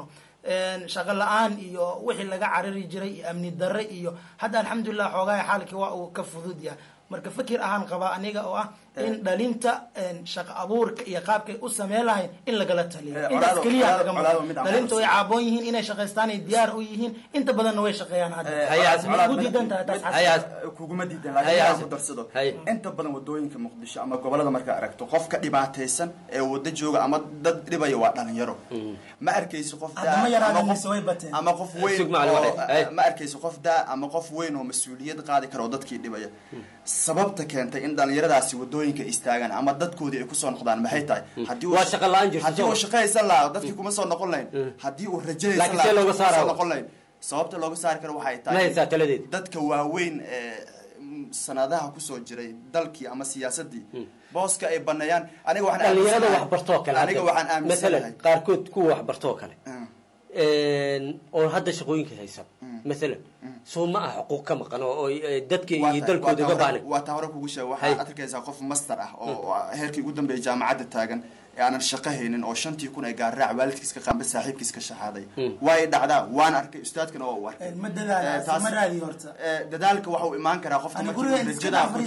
shaqo la-aan iyo wixii laga carari jiray iyo amni darre iyo hadda alxamdulilah xoogaha xaalkii waa uu ka fudud yahay marka fikir ahaan qabaa aniga oo ah in dhalinta shaqo abuurka iyo qaabkay u sameen lahayn in lagala taliyo intaas keliya laga dhalinta way caaboon yihiin inay shaqaystaan ay diyaar u yihiin inta badanna way shaqeeyaan hadda ugu diidan tahay taas kuguma diidan laakiin aan ku darsado inta badan wadooyinka muqdisho ama gobolada markaa aragto qofka dhibaataysan ee wada jooga ama dad dhibaya waa dhalinyaro ma arkayso qof ama qof weyn ma arkayso qof daa ama qof weyn oo mas-uuliyad qaadi kara oo dadkii dhibaya sababta keentay in dhalinyaradaasi wadooyinka istaagaan ama dadkoodii ay kusoo noqdaan maxay tahay haddii uu shaqaysan lahaa dadkii kuma soo noqon lahayn haddii uu rajanaysan lahaa kuma soo noqon lahayn sababta looga saari karo waxay tahay dadka waaweyn ee sanadaha kusoo jiray dalkii ama siyaasadii booska ay baneeyaan aniga waxaan dhalinyarada waxbartoo kale aniga waxaan aaminsanahay qaarkood kuwa waxbartoo kale oo hadda shaqooyinka haysan maalan soo ma ah xuquuq ka maqan oo dadka iyo dalkooda uga baahnay waa taa hore kugu sheega waxaad arkaysaa qof master ah oo heerkii ugu dambeeyay jaamacadda taagan ee aanan shaqo haynin oo shantii kun ay gaarraac waalidkiis ka qaanba saaxiibkiis ka shaxaaday way dhacdaa waan arkay ustaadkana waa u arkay ma dadaala ma raadi horta dadaalka waxa uu imaan karaa qofka markii rajada ku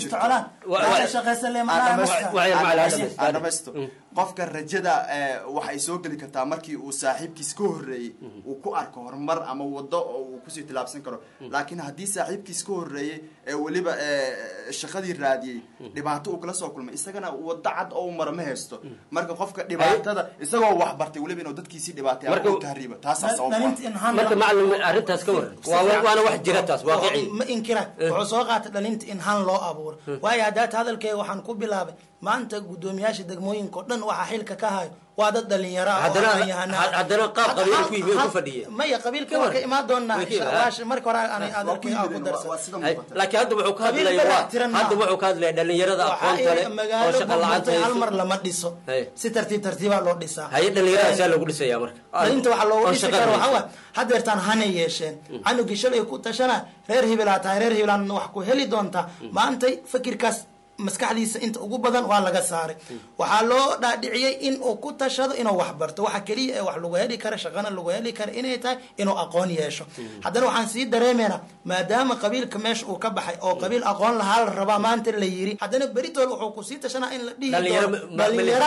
jirto dhamaysto qofka rajada waxay soo geli kartaa markii uu saaxiibkiis ka horreeyey uu ku arko horumar ama wado oo uu kusii tilaabsan karo laakiin haddii saaxiibkiis ka horreeyey ee weliba shaqadii raadiyey dhibaato uu kala soo kulmay isagana wado cad oo u maro ma haysto marka qofka dhibaatada isagoo wax bartay weliba inuu dadkiisii dhibaatay ama uu tahriibo taasaa sabab marka macalin arrintaas ka waran waana wax jira taas waaqici ma inkira wuxuu soo qaatay dhalinta in han loo abuuro waayo haddaad hadalkeega waxaan ku bilaabay maanta guddoomiyaasha degmooyinka o dhan waxaa xilka ka hayo waa dad dhalinyaro haddana qaab qabiil ku yimi ku fadhiya maya qabiilka waa ka imaan doonaa marka hore aan adeerkay aan ku darsan laakiin hadda wuxuu ka hadlaya hadda wuxuu ka hadlaya dhalinyarada aqoonta leh oo shaqa la'aanta hal mar lama dhiso si tartiib tartiibaa loo dhisaa haye dhalinyarada saa loogu dhisaya marka dhalinta waxaa loogu dhisi karo waxaa waa hadeertaan hanay yeesheen canugii shalay ku tashana reer hibilaa tahay reer hibilaan wax ku heli doontaa maantay fakirkaas maskaxdiisa inta ugu badan waa laga saaray waxaa loo dhaadhiciyey in uu ku tashado inuu wax barto waxa keliya ee wax lagu heli kara shaqana lagu heli kara inay tahay inuu aqoon yeesho haddana waxaan sii dareemeynaa maadaama qabiilka meesha uu ka baxay oo qabiil aqoon lahaa la rabaa maanta la yiri haddana beritool wuxuu kusii tashanaa in la dhihi dhalinyaro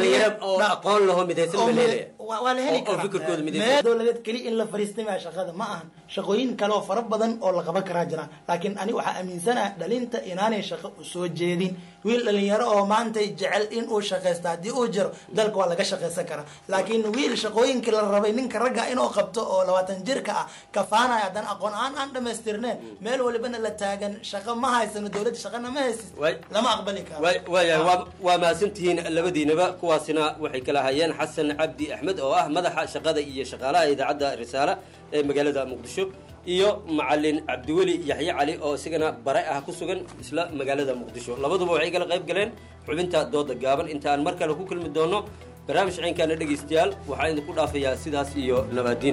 aqoon laho midaysan waa la heli karaa dowladeed keliya in la fariistamaya shaqada ma ahan shaqooyin kale oo fara badan oo la qaban karaa jiraan laakiin ani waxaa aaminsanaha dhalinta inaanay shaqo usoo jeedin wiil dhalinyaro oo maanta jecel in uu shaqaysto haddii uu jiro dalka waa laga shaqaysan karaa laakiin wiil shaqooyinkii la rabay ninka ragga inuu qabto oo labaatan jirka ah kafaanaya haddana aqoon aan aan dhamaystirneen meel walibana la taagan shaqo ma haysano dowladda shaqana ma haysid lama aqbali karo waaya waa mahadsantihiin labadiinaba kuwaasina waxay kala hayeen xasan cabdi axmed oo ah madaxa shaqada iyo shaqaalaha idaacadda risaale ee magaalada muqdisho iyo macalin cabdiweli yaxye cali oo isagana bare ah ku sugan isla magaalada muqdisho labaduba waxay kala qayb galeen xubinta dooda gaaban inta aan mar kale ku kulmi doono barnaamij ciynkaana dhegaystayaal waxaa idinku dhaafayaa sidaas iyo nabaadiin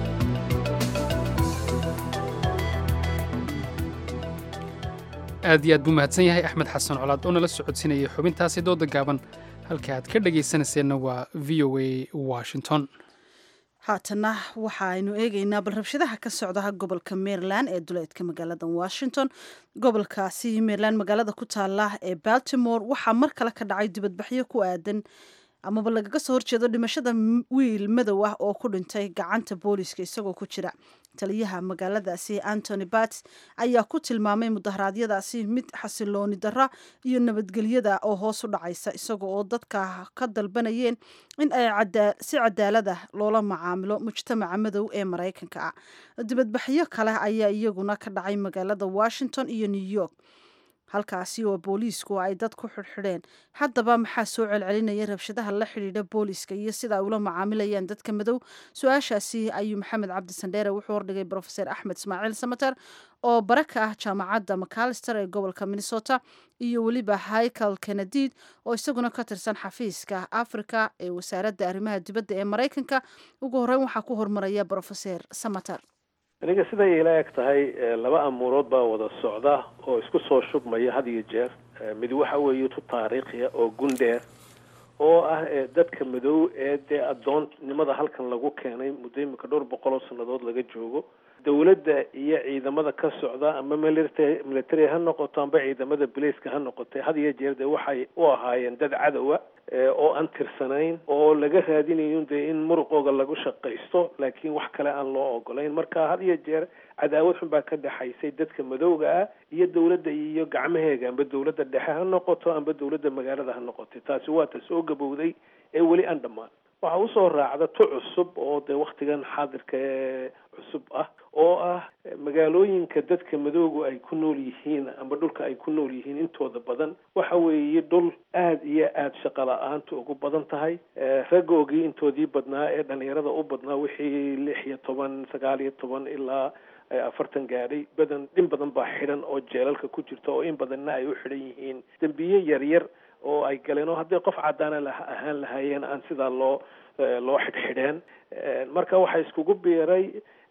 aad iyo aad buu mahadsan yahay axmed xasan colaad oo nala socodsinayay xubintaasi dooda gaaban halka aad ka dhagaysanayseena waa v o a washington haatana waxaaynu eegaynaa bal rabshadaha ka socdaha gobolka maryland ee duleedka magaalada washington gobolkaasi maryland magaalada ku taala ee baltimore waxaa mar kale ka dhacay dibadbaxyo ku aadan amaba lagaga soo horjeedo dhimashada wiil madow ah oo ku dhintay gacanta booliiska isagoo ku jira taliyaha magaaladaasi antony bats ayaa ku tilmaamay mudaharaadyadaasi mid xasilooni darra iyo nabadgelyada oo hoos u dhacaysa isaga oo dadka ka dalbanayeen in ay si cadaalad ah loola macaamilo mujtamaca madow ee maraykanka ah dibadbaxyo kale ayaa iyaguna ka dhacay magaalada washington iyo new york halkaasi oo booliisku ay dad ku xidhxidheen haddaba maxaa soo celcelinaya rabshadaha la xidhiidha booliiska iyo sida ay ula macaamilayaan dadka madow su-aashaasi ayuu maxamed cabdi sandheere wuxuu hordhigay brofeser axmed ismaaciil samater oo bare ka ah jaamacadda macalister ee gobolka minnesota iyo weliba hichal kenedid oo isaguna ka tirsan xafiiska africa ee wasaaradda arrimaha dibadda ee maraykanka ugu horreyn waxaa ku hormaraya brofeser samater aniga siday ila eg tahay laba amuurood baa wada socda oo isku soo shubmaya had iyo jeer mid waxa weeye tu taariikhiya oo gundheer oo ah dadka madow ee dee addoonnimada halkan lagu keenay muddo imika dhowr boqol oo sannadood laga joogo dowladda iyo ciidamada ka socda ama military military ha noqoto amba ciidamada boliceka ha noqotay had iyo jeer dee waxay u ahaayeen dad cadowa oo aan tirsanayn oo laga raadinayo dee in muruqooga lagu shaqaysto laakiin wax kale aan loo ogolayn marka had iyo jeer cadaawad xun baa ka dhexaysay dadka madowga ah iyo dowladda iyo gacmaheega amba dowladda dhexe ha noqoto amba dowladda magaalada ha noqotay taasi waa ta soo gabowday ee weli aan dhammaan waxaa usoo raacda tu cusub oo dee waktigan xaadirka ee cusub ah oo ah magaalooyinka dadka madoogu ay ku nool yihiin amba dhulka ay ku nool yihiin intooda badan waxa weeye dhul aada iyo aada shaqa la-aantu ugu badan tahay raggoogii intoodii badnaa ee dhalinyarada u badnaa wixii lix iyo toban sagaal iyo toban ilaa afartan gaadhay badan in badan baa xidhan oo jeelalka ku jirta oo in badanna ay u xidhan yihiin dembiye yaryar oo ay galeen oo hadday qof caddaana ahaan lahaayeen aan sidaa loo loo xidhxidheen marka waxaa iskugu biiray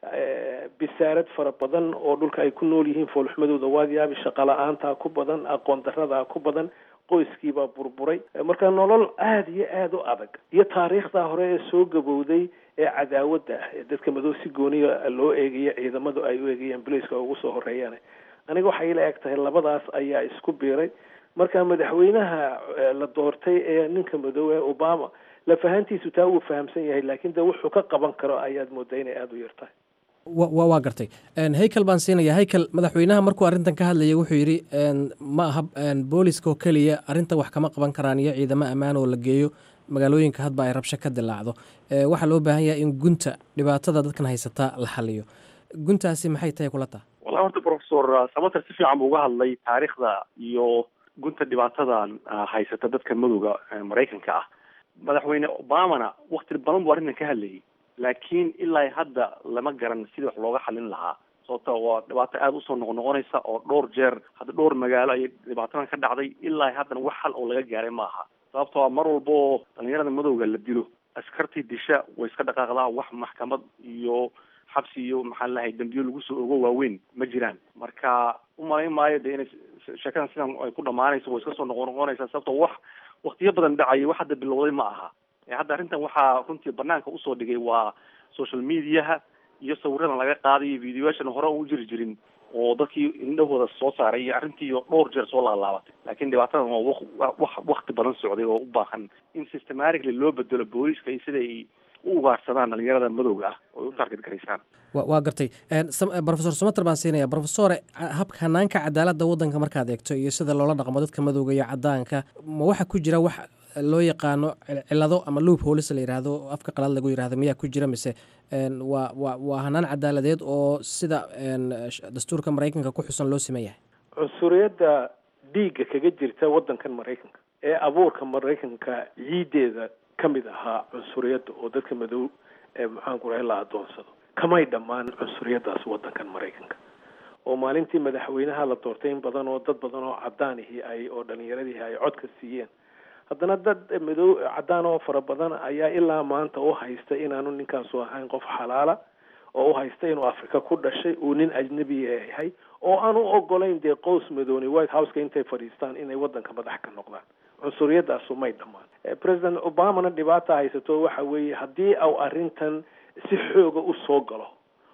bisaarad fara badan oo dhulka ay ku nool yihiin foolxumadooda waadiyaabi shaqa la-aantaa ku badan aqoon daradaa ku badan qoyskiibaa burburay marka nolol aada iyo aada u adag iyo taariikhdaa hore ee soo gabowday ee cadaawadda ah ee dadka madow si gooniya loo eegayo ciidamadu ay u eegayaan boliceka ugu soo horeeyaan aniga waxay ila eg tahay labadaas ayaa isku biiray marka madaxweynaha la doortay ee ninka madow ee obama lafahantiisu taa wuu fahamsan yahay laakiin de wuxuu ka qaban karo ayaad moodaa inay aada u yartahay wa waa gartay haykel baan siinaya haykel madaxweynaha markuu arrintan ka hadlayay wuxuu yidhi ma aha booliska oo keliya arrintan wax kama qaban karaan iyo ciidamo ammaan oo la geeyo magaalooyinka hadba ay rabsho ka dilaacdo waxaa loo baahan yahay in gunta dhibaatada dadkan haysataa la xaliyo guntaasi maxay tahay kula taha wallahi horta professor samater si fiican buu uga hadlay taariikhda iyo gunta dhibaatadan haysata dadka madowga maraykanka ah madaxweyne obamana wakti badan buu arrintan ka hadlayay laakiin ilaa hadda lama garan sidii wax looga xalin lahaa sababta waa dhibaato aada usoo noqnoqonaysa oo dhowr jeer hadda dhowr magaalo ayay dhibaatadan ka dhacday ilaa haddana wax xal oo laga gaaray ma aha sababtoo mar walba oo dhalinyarada madowga la dilo askartii disha way iska dhaqaaqdaa wax maxkamad iyo xabsi iyo maxaa lahay dambiyo lagu soo ogo waaweyn ma jiraan marka umalayn maayo de inay sheekadan sidan ay ku dhamaanayso way iska soo noqonoqonaysaa sababtoo wax waktiyo badan dhacaya wax hadda bilowday ma aha hadda arrintan waxaa runtii banaanka usoo dhigay waa social mediaha iyo sawiradan laga qaadayo videoyaashan hore u jiri jirin oo dadkii indhahooda soo saaray iyo arrintii dhowr jeer soo laalaabatay laakiin dhibaatadan waa wax wakti badan socday oo u baahan in systematically loo bedelo booliska iyo siday u ugaarsadaan dhalinyarada madowga ah oo u target garaysaan waa gartay profesor somater baan siinaya profesore habka hanaanka cadaaladda waddanka markaad eegto iyo sida loola dhaqmo dadka madowga iyo cadaanka ma waxaa ku jira wax loo yaqaano cilado ama loop holis la yidhaahdo afka qalaad lagu yidhahdo miyaa ku jira mise waa wa waa hanaan cadaaladeed oo sida dastuurka maraykanka ku xusan loo siman yahay cunsuriyadda dhiigga kaga jirta waddankan maraykanka ee abuurka maraykanka ciideeda ka mid ahaa cunsuriyadda oo dadka madow ee maxaanku rahay la adoonsado kamay dhammaan cunsuriyaddaas waddankan maraykanka oo maalintii madaxweynaha la doortay in badan oo dad badan oo cadaanihii ay oo dhalinyaradihii ay codka siiyeen haddana dad madow cadaan oo fara badan ayaa ilaa maanta u haysta inaanu ninkaasu ahayn qof xalaala oo u haysta inuu afrika ku dhashay uu nin ajnabi yahay oo aan u ogolayn dee qows madooni white houseka intay fadhiistaan inay waddanka madax ka noqdaan cunsuriyadaasu may dhammaan president obamana dhibaata haysato waxa weeye haddii au arrintan si xooga u soo galo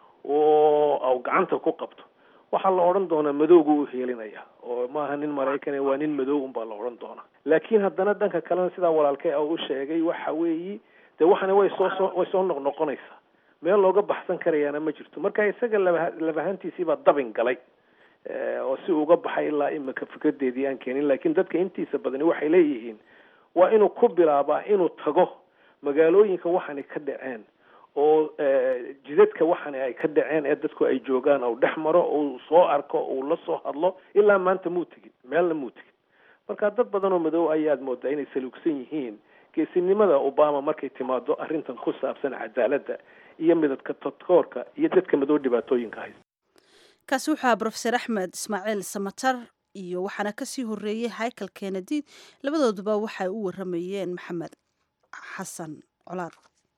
oo au gacanta ku qabto waxaa la odhan doonaa madowgu u heelinaya oo maaha nin maraykane waa nin madow unbaa la odhan doonaa laakiin haddana dhanka kalena sidaa walaalkay a u sheegay waxa weeyi dee waxana way soo soo way soo noqnoqonaysaa meel looga baxsan karayaana ma jirto marka isaga laba labahantiisiibaa dabin galay oo si uga baxay ilaa imika fikradeedii aan keenin laakiin dadka intiisa badani waxay leeyihiin waa inuu ku bilaabaa inuu tago magaalooyinka waxaanay ka dhaceen oo jidadka waxaana ay ka dhaceen ee dadku ay joogaan ou dhex maro uu soo arko uu la soo hadlo ilaa maanta muu tegin meelna muu tegin marka dad badan oo madow ayaad moodaa inay saluugsan yihiin geesinimada obama markay timaado arrintan ku saabsan cadaaladda iyo midadka todkoorka iyo dadka madow dhibaatooyinka haysta kaasi wuxuu ahaa brofeser axmed ismaaciil samatar iyo waxaana kasii horeeyey haykel kennedy labadooduba waxay u waramayeen maxamed xasan colaad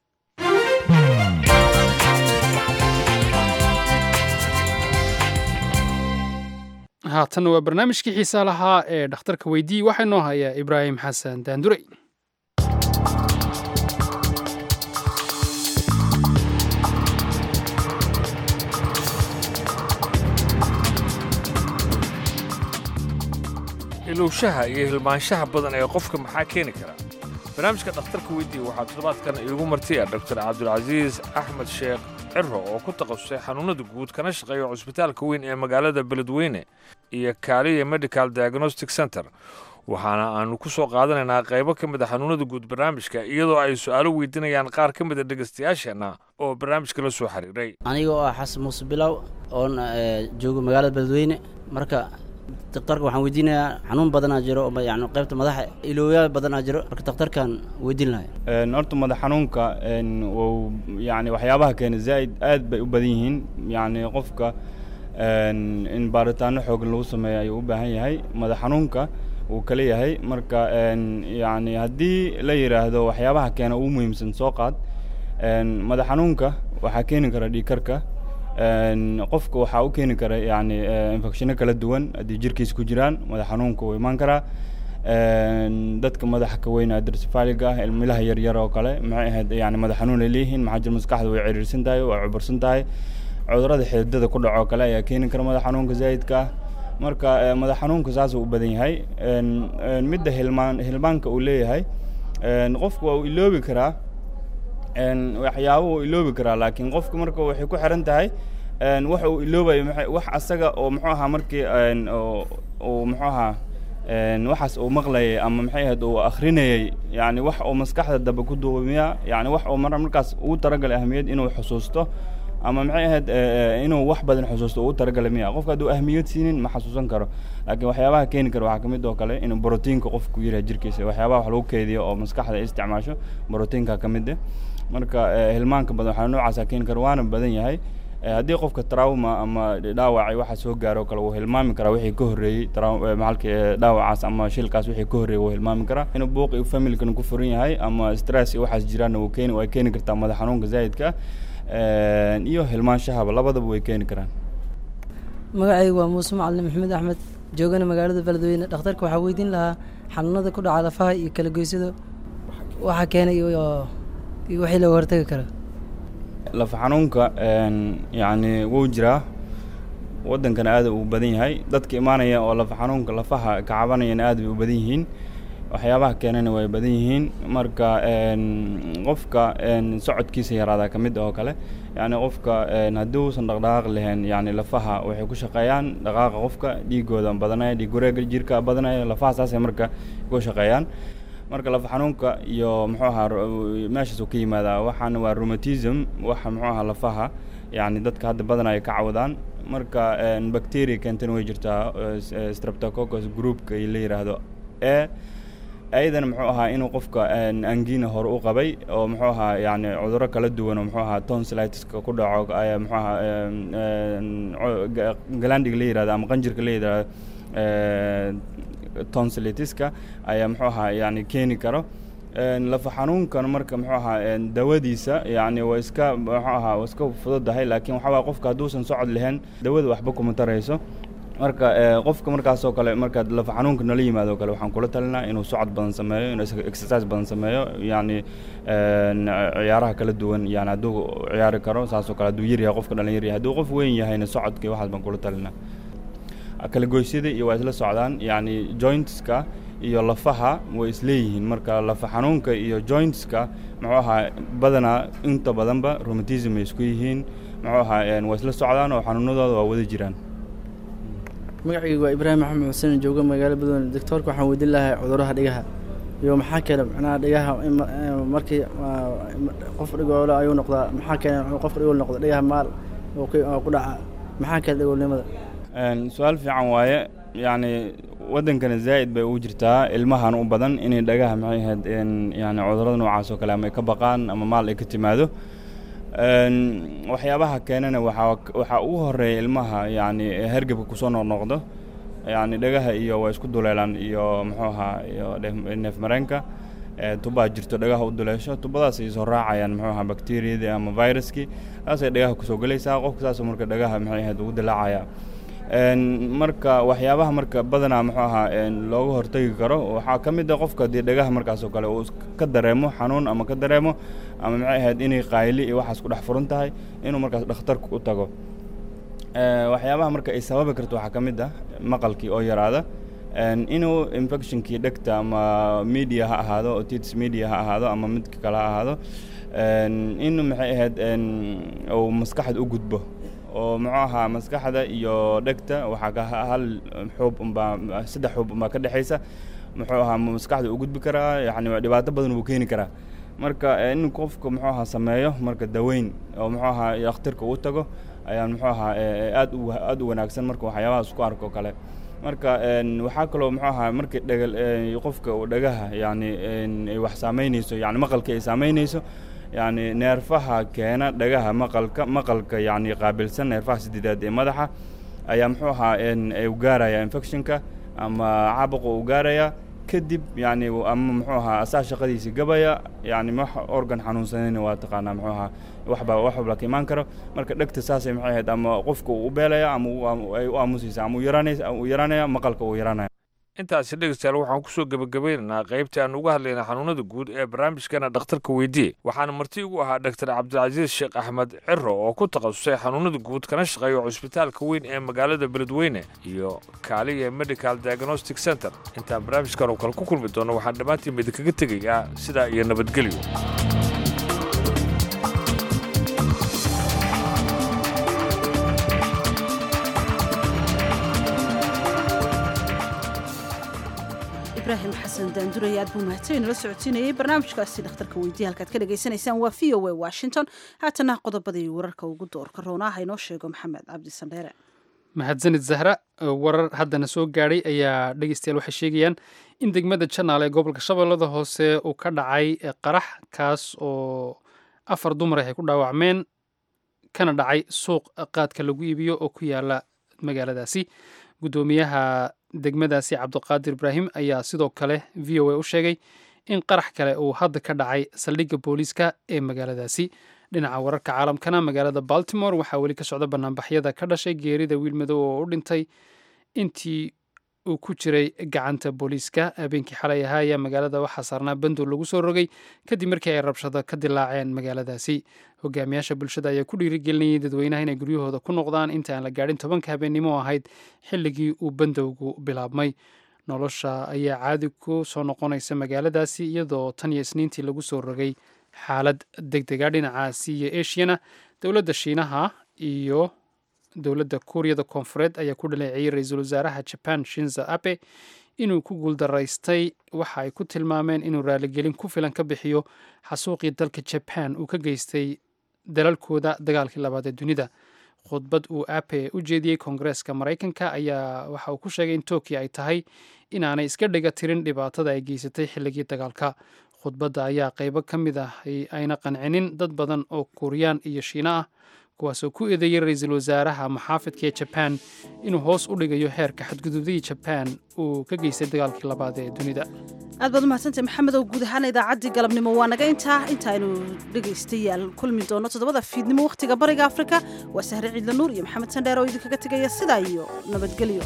haatanna waa barnaamijkii xiisaa lahaa ee dhakhtarka weydii waxaa inoo hayaa ibraahim xasan daandurey ilowshaha iyo hilmaanshaha badan ee qofka maxaa keeni kara barnaamijka dhakhtarka weydii waxaa toddobaadkan iigu martiya dr cabdulcasiis axmed sheekh ciro oo ku takhasusay xanuunada guud kana shaqeeya cusbitaalka weyn ee magaalada beledweyne iyo kaaliya medical diagnostic center waxaana aanu ku soo qaadanaynaa qaybo ka mid a xanuunada guud barnaamijka iyadoo ay su'aalo weydiinayaan qaar ka mid a dhegaystayaasheenna oo barnaamijka la soo xiriiray aniga oo ah xasan muuse bilow oon joogo magaalada beledweyne marka daktarka waxaan weydiinayaa xanuun badanaa jiro oo yani qaybta madaxa ilooyaa badanaa jiro marka daktarkan weydiin lahay horta madax xanuunka wuu yani waxyaabaha keena zaa'id aad bay u badan yihiin yani qofka in baaritaano xoogan lagu sameeyo ayuu u baahan yahay madax xanuunka wuu kala yahay marka yani haddii la yidhaahdo waxyaabaha keena ugu muhiimsan soo qaad madax xanuunka waxaa keeni kara dhiigkarka qofka waxaa u keeni kara yani infectiono kala duwan haddii jirkiisa ku jiraan madax xanuunka wuu imaan karaa dadka madaxa ka weyn adrsfaliga ah ilmilaha yaryar oo kale maxay ahayd yani madax xanuun ay leeyihiin maxaa jir maskaxda way ciriirsan tahay waa cubursan tahay cudurada xididada ku dhaco kale ayaa keeni kara madax xanuunka zaa'idka ah marka madax xanuunka saasuu u badan yahay midda hilmaan hilmaanka uu leeyahay qofku waa uu iloobi karaa waxyaabo uu iloobi karaa laakiin qofka marka waxay ku xiran tahay wax uu iloobayo wax asaga oo muxuu ahaa markii uu muxuu ahaa waxaas uu maqlayay ama maxay ahayd uu akhrinayay yani wax uu maskaxda dambe ku duumiya yani wax uu mar markaas ugu talagalay ahmiyad inuu xusuusto ama maxay ahayd inuu wax badan xusuusto ugu talagalay miya qofka hadduu ahmiyad siinin ma xasuusan karo laakiin waxyaabaha keeni kara waxaa kamid oo kale inuu brotiinka qofku yiraha jirkiisa waxyaabaha wax lagu keydiyo oo maskaxda ay isticmaasho brotiinka ka mid ah marka hilmaanka badan waxaa noocaasa keeni kara waana badan yahay haddii qofka trauma ama dhaawacay waxa soo gaaro kale wuu hilmaami karaa wixii ka horreeyey maxalka dhaawacaas ama shilkaas wixii ka horreeyey wuu hilmaami karaa inuu buuq iyo familkana ku furan yahay ama stress iyo waxaas jiraanna wuu keeni way keeni kartaa madax xanuunka zaa'idka iyo hilmaanshahaba labadaba way keeni karaan magacaygu waa muuse macalin maxamed axmed joogana magaalada beledweyne dhakhtarka waxaa weydiin lahaa xanuunada ku dhaca lafaha iyo kala goysada waxa keenay iyo iyo wixii looga hortagi kara lafa xanuunka yacni wuu jiraa waddankana aad uu badan yahay dadka imaanaya oo lafa xanuunka lafaha ka cabanayana aad bay u badan yihiin waxyaabaha keenana way badan yihiin marka qofka socodkiisa yaraadaa ka mid oo kale yani qofka haddii uusan dhaqdhaqaaq lahayn yani lafaha waxay ku shaqeeyaan dhaqaaqa qofka dhiigooda badanaya dhiig wareega jirka badanaya lafaha saasay marka ku shaqeeyaan marka lafa xanuunka iyo muxuu ahaa meeshaas uu ka yimaadaa waxaana waa rheumatism waxa muxuu ahaa lafaha yani dadka hadda badan ay ka cawdaan marka bacteria keentana way jirtaa streptococcus groupka la yiraahdo e ayadana muxuu ahaa inuu qofka angina hore u qabay oo muxuu ahaa yani cuduro kala duwan oo muxuu ahaa tonsilitiska ku dhaco ayaa muxuu ahaa galandiga la yirahdo ama qanjirka la yirahdo tonsilitiska ayaa muxuu ahaa yani keeni karo lafa xanuunkan marka muxuu ahaa dawadiisa yani waa iska muxuu ahaa waa iska fududahay laakiin waxaa waaya qofka hadduusan socod lahayn dawada waxba kuma tarayso marka qofka markaasoo kale markaad lafa xanuunka nala yimaado kale waxaan kula talinaa inuu socod badan sameeyo inuu exercise badan sameeyo yani ciyaaraha kala duwan yani hadduu ciyaari karo saasoo kale hadduu yar yahay qofka dhalin yar yahay hadduu qof weyn yahayna socodka iyo waxaas baan kula talinaa kala goysyada iyo waa isla socdaan yani jointska iyo lafaha way isleeyihiin marka lafa xanuunka iyo jointska muxuu ahaa badanaa inta badanba rheumatism ay isku yihiin muxuu ahaa waa isla socdaan oo xanuunadooda waa wada jiraan magacaygu waa ibraahim maxamed xuseen jooga magaalo badweyne doctoorka waxaan weydiin lahaa cuduraha dhigaha iyo maxaa keena macnaha dhigaha markii qof dhigoole ayuu noqdaa maxaa keena qof dhigool noqda dhigaha maal oo ku dhaca maxaa keena dhigoolnimada su-aal fiican waaye yacni waddankana zaa'id bay ugu jirtaa ilmahan u badan inay dhagaha maxay ahayd yani cudurada noocaas oo kale ama ay ka baqaan ama maal ay ka timaado waxyaabaha keenana waxaa waxaa ugu horeeya ilmaha yani hergebka kusoo noqnoqdo yani dhagaha iyo waa isku duleelaan iyo muxuu ahaa iyo neef mareenka tubaa jirto dhagaha u duleesho tubadaas ay soo raacayaan muxuu ahaa bacteriyadii ama viruskii saasay dhagaha kusoo gelaysaa qofka saasoo marka dhagaha maxay ahayd ugu dilaacaya marka waxyaabaha marka badanaa muxuu ahaa looga hortagi karo waxaa ka mid a qofka haddii dhagaha markaas oo kale uu ka dareemo xanuun ama ka dareemo ama maxay ahayd inay qaayli iyo waxaas ku dhex furan tahay inuu markaas dhakhtarka u tago waxyaabaha marka ay sababi karto waxaa ka mid ah maqalkii oo yaraada inuu infectionkii dhegta ama media ha ahaado otitis media ha ahaado ama midka kale ha ahaado inuu maxay ahayd uu maskaxda u gudbo oo muxuu ahaa maskaxda iyo dhegta waxaa ka hal xuub unbaa saddex xuub unbaa ka dhexaysa muxuu ahaa maskaxda u gudbi karaa yani dhibaato badan wuu keeni karaa marka in qofka muxuu ahaa sameeyo marka daweyn oo muxuu ahaa dhakhtarka uu tago ayaa muxuu ahaa aad u aad u wanaagsan marka waxyaabaha isku arko kale marka waxaa kaloo muxuu ahaa markii dhagal qofka uu dhagaha yani ay wax saameynayso yani maqalka ay saameynayso yani neerfaha keena dhagaha maqalka maqalka yani qaabilsan neerfaha sideedaad ee madaxa ayaa muxuu ahaa u gaaraya infectionka ama caabuqa uu gaaraya kadib yani ama muxuu ahaa asaa shaqadiisii gabaya yani wax organ xanuunsanayna waa taqaanaa muxuu ahaa waxba wax walba ka imaan karo marka dhegta saasay maxay ahayd ama qofka uu beelaya ama ay u aamusaysa ama uu yaraanaysa uu yaraanaya maqalka uu yaraanaya intaasi dhegeystayaal waxaan kusoo gebagabeynaynaa qaybtii aan uga hadlaynay xanuunada guud ee barnaamijkana dhakhtarka weydiye waxaana marti ugu ahaa dhaktar cabdilcasiis sheekh axmed ciro oo ku takhasusay xanuunada guud kana shaqeeya cusbitaalka weyn ee magaalada beledweyne iyo kaaliya medical diagnostic center intaan barnaamijkan oo kale ku kulmi doono waxaan dhammaantiin idinkaga tegayaa sidaa iyo nabadgelyo ibrahim xasan daanduray aad buu mahadsan nala socodsiinayay barnaamijkaasi dhakhtarka weydiye halkaad ka dhagaysanaysaan waa v o a washington haatana qodobadii wararka ugu doorka roonaa ha inoo sheego maxamed cabdi sandheere mahadsanid zahra warar haddana soo gaadhay ayaa dhegeystayaal waxay sheegayaan in degmada janaal ee gobolka shabeellada hoose uu ka dhacay qarax kaas oo afar dumar ay ku dhaawacmeen kana dhacay suuq qaadka lagu iibiyo oo ku yaala magaaladaasi guddoomiyaha degmadaasi cabdiqaadir ibraahim ayaa sidoo kale v o a u sheegay in qarax kale uu hadda ka dhacay saldhigga booliiska ee magaaladaasi dhinaca wararka caalamkana magaalada baltimore waxaa weli ka socda banaanbaxyada ka dhashay geerida wiil madow oo u dhintay intii uu ku jiray gacanta booliiska habeenkii xalay ahaa ayaa magaalada waxaa saarnaa bandow lagu soo rogay kadib markii ay rabshado ka dilaaceen magaaladaasi hogaamiyaasha bulshada ayaa ku dhiirigelinayay dadweynaha inay guryahooda ku noqdaan inta aan la gaadhin tobanka habeennimo ahayd xilligii uu bandowgu bilaabmay nolosha ayaa caadi ku soo noqonaysa magaaladaasi iyadoo tan iyo isniintii lagu soo rogay xaalad deg dega dhinacaasi iyo eshiyana dowladda shiinaha iyo dowladda kuuriyada koonfureed ayaa ku dhaleeceeyey ra-iisul wasaaraha jaban shinzo abe inuu ku guuldaraystay waxa ay ku tilmaameen inuu raaligelin ku filan ka bixiyo xasuuqii dalka jaban uu ka geystay dalalkooda dagaalkii labaad ee dunida khudbad uu ape u jeediyey koongareeska maraykanka ayaa waxa uu ku sheegay in tokyo ay tahay inaanay iska dhiga tirin dhibaatada ay geysatay xilligii dagaalka khudbadda ayaa qaybo ka mid ah ayna qancinin dad badan oo kuuriyaan iyo shiina ah kuwaasoo ku eedeeyey ra-iisul wasaaraha maxaafidka ee jaban inuu hoos u dhigayo heerka xadgudubdadii jaban uu ka geystay dagaalkii labaad ee dunida aad baad umahadsantay maxamedow guud ahaan idaacaddii galabnimo waa naga intaa intaaynu dhegaystayaal kulmi doono toddobada fiidnimo wakhtiga bariga afrika waa sahre ciidla nuur iyo maxamed sandheer oo idinkaga tegaya sidaa iyo nabadgelyo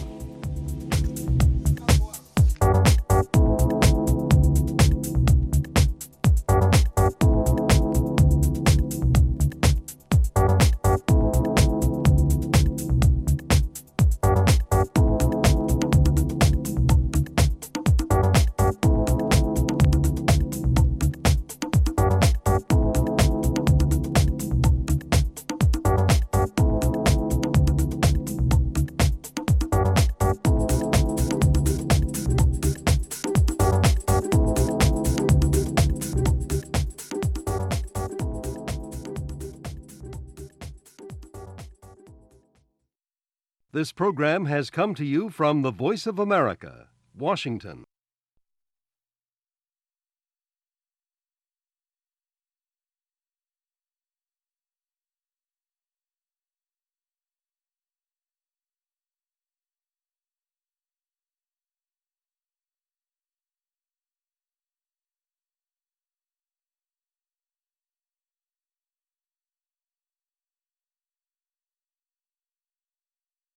This program has come to you from the Voice of America, Washington.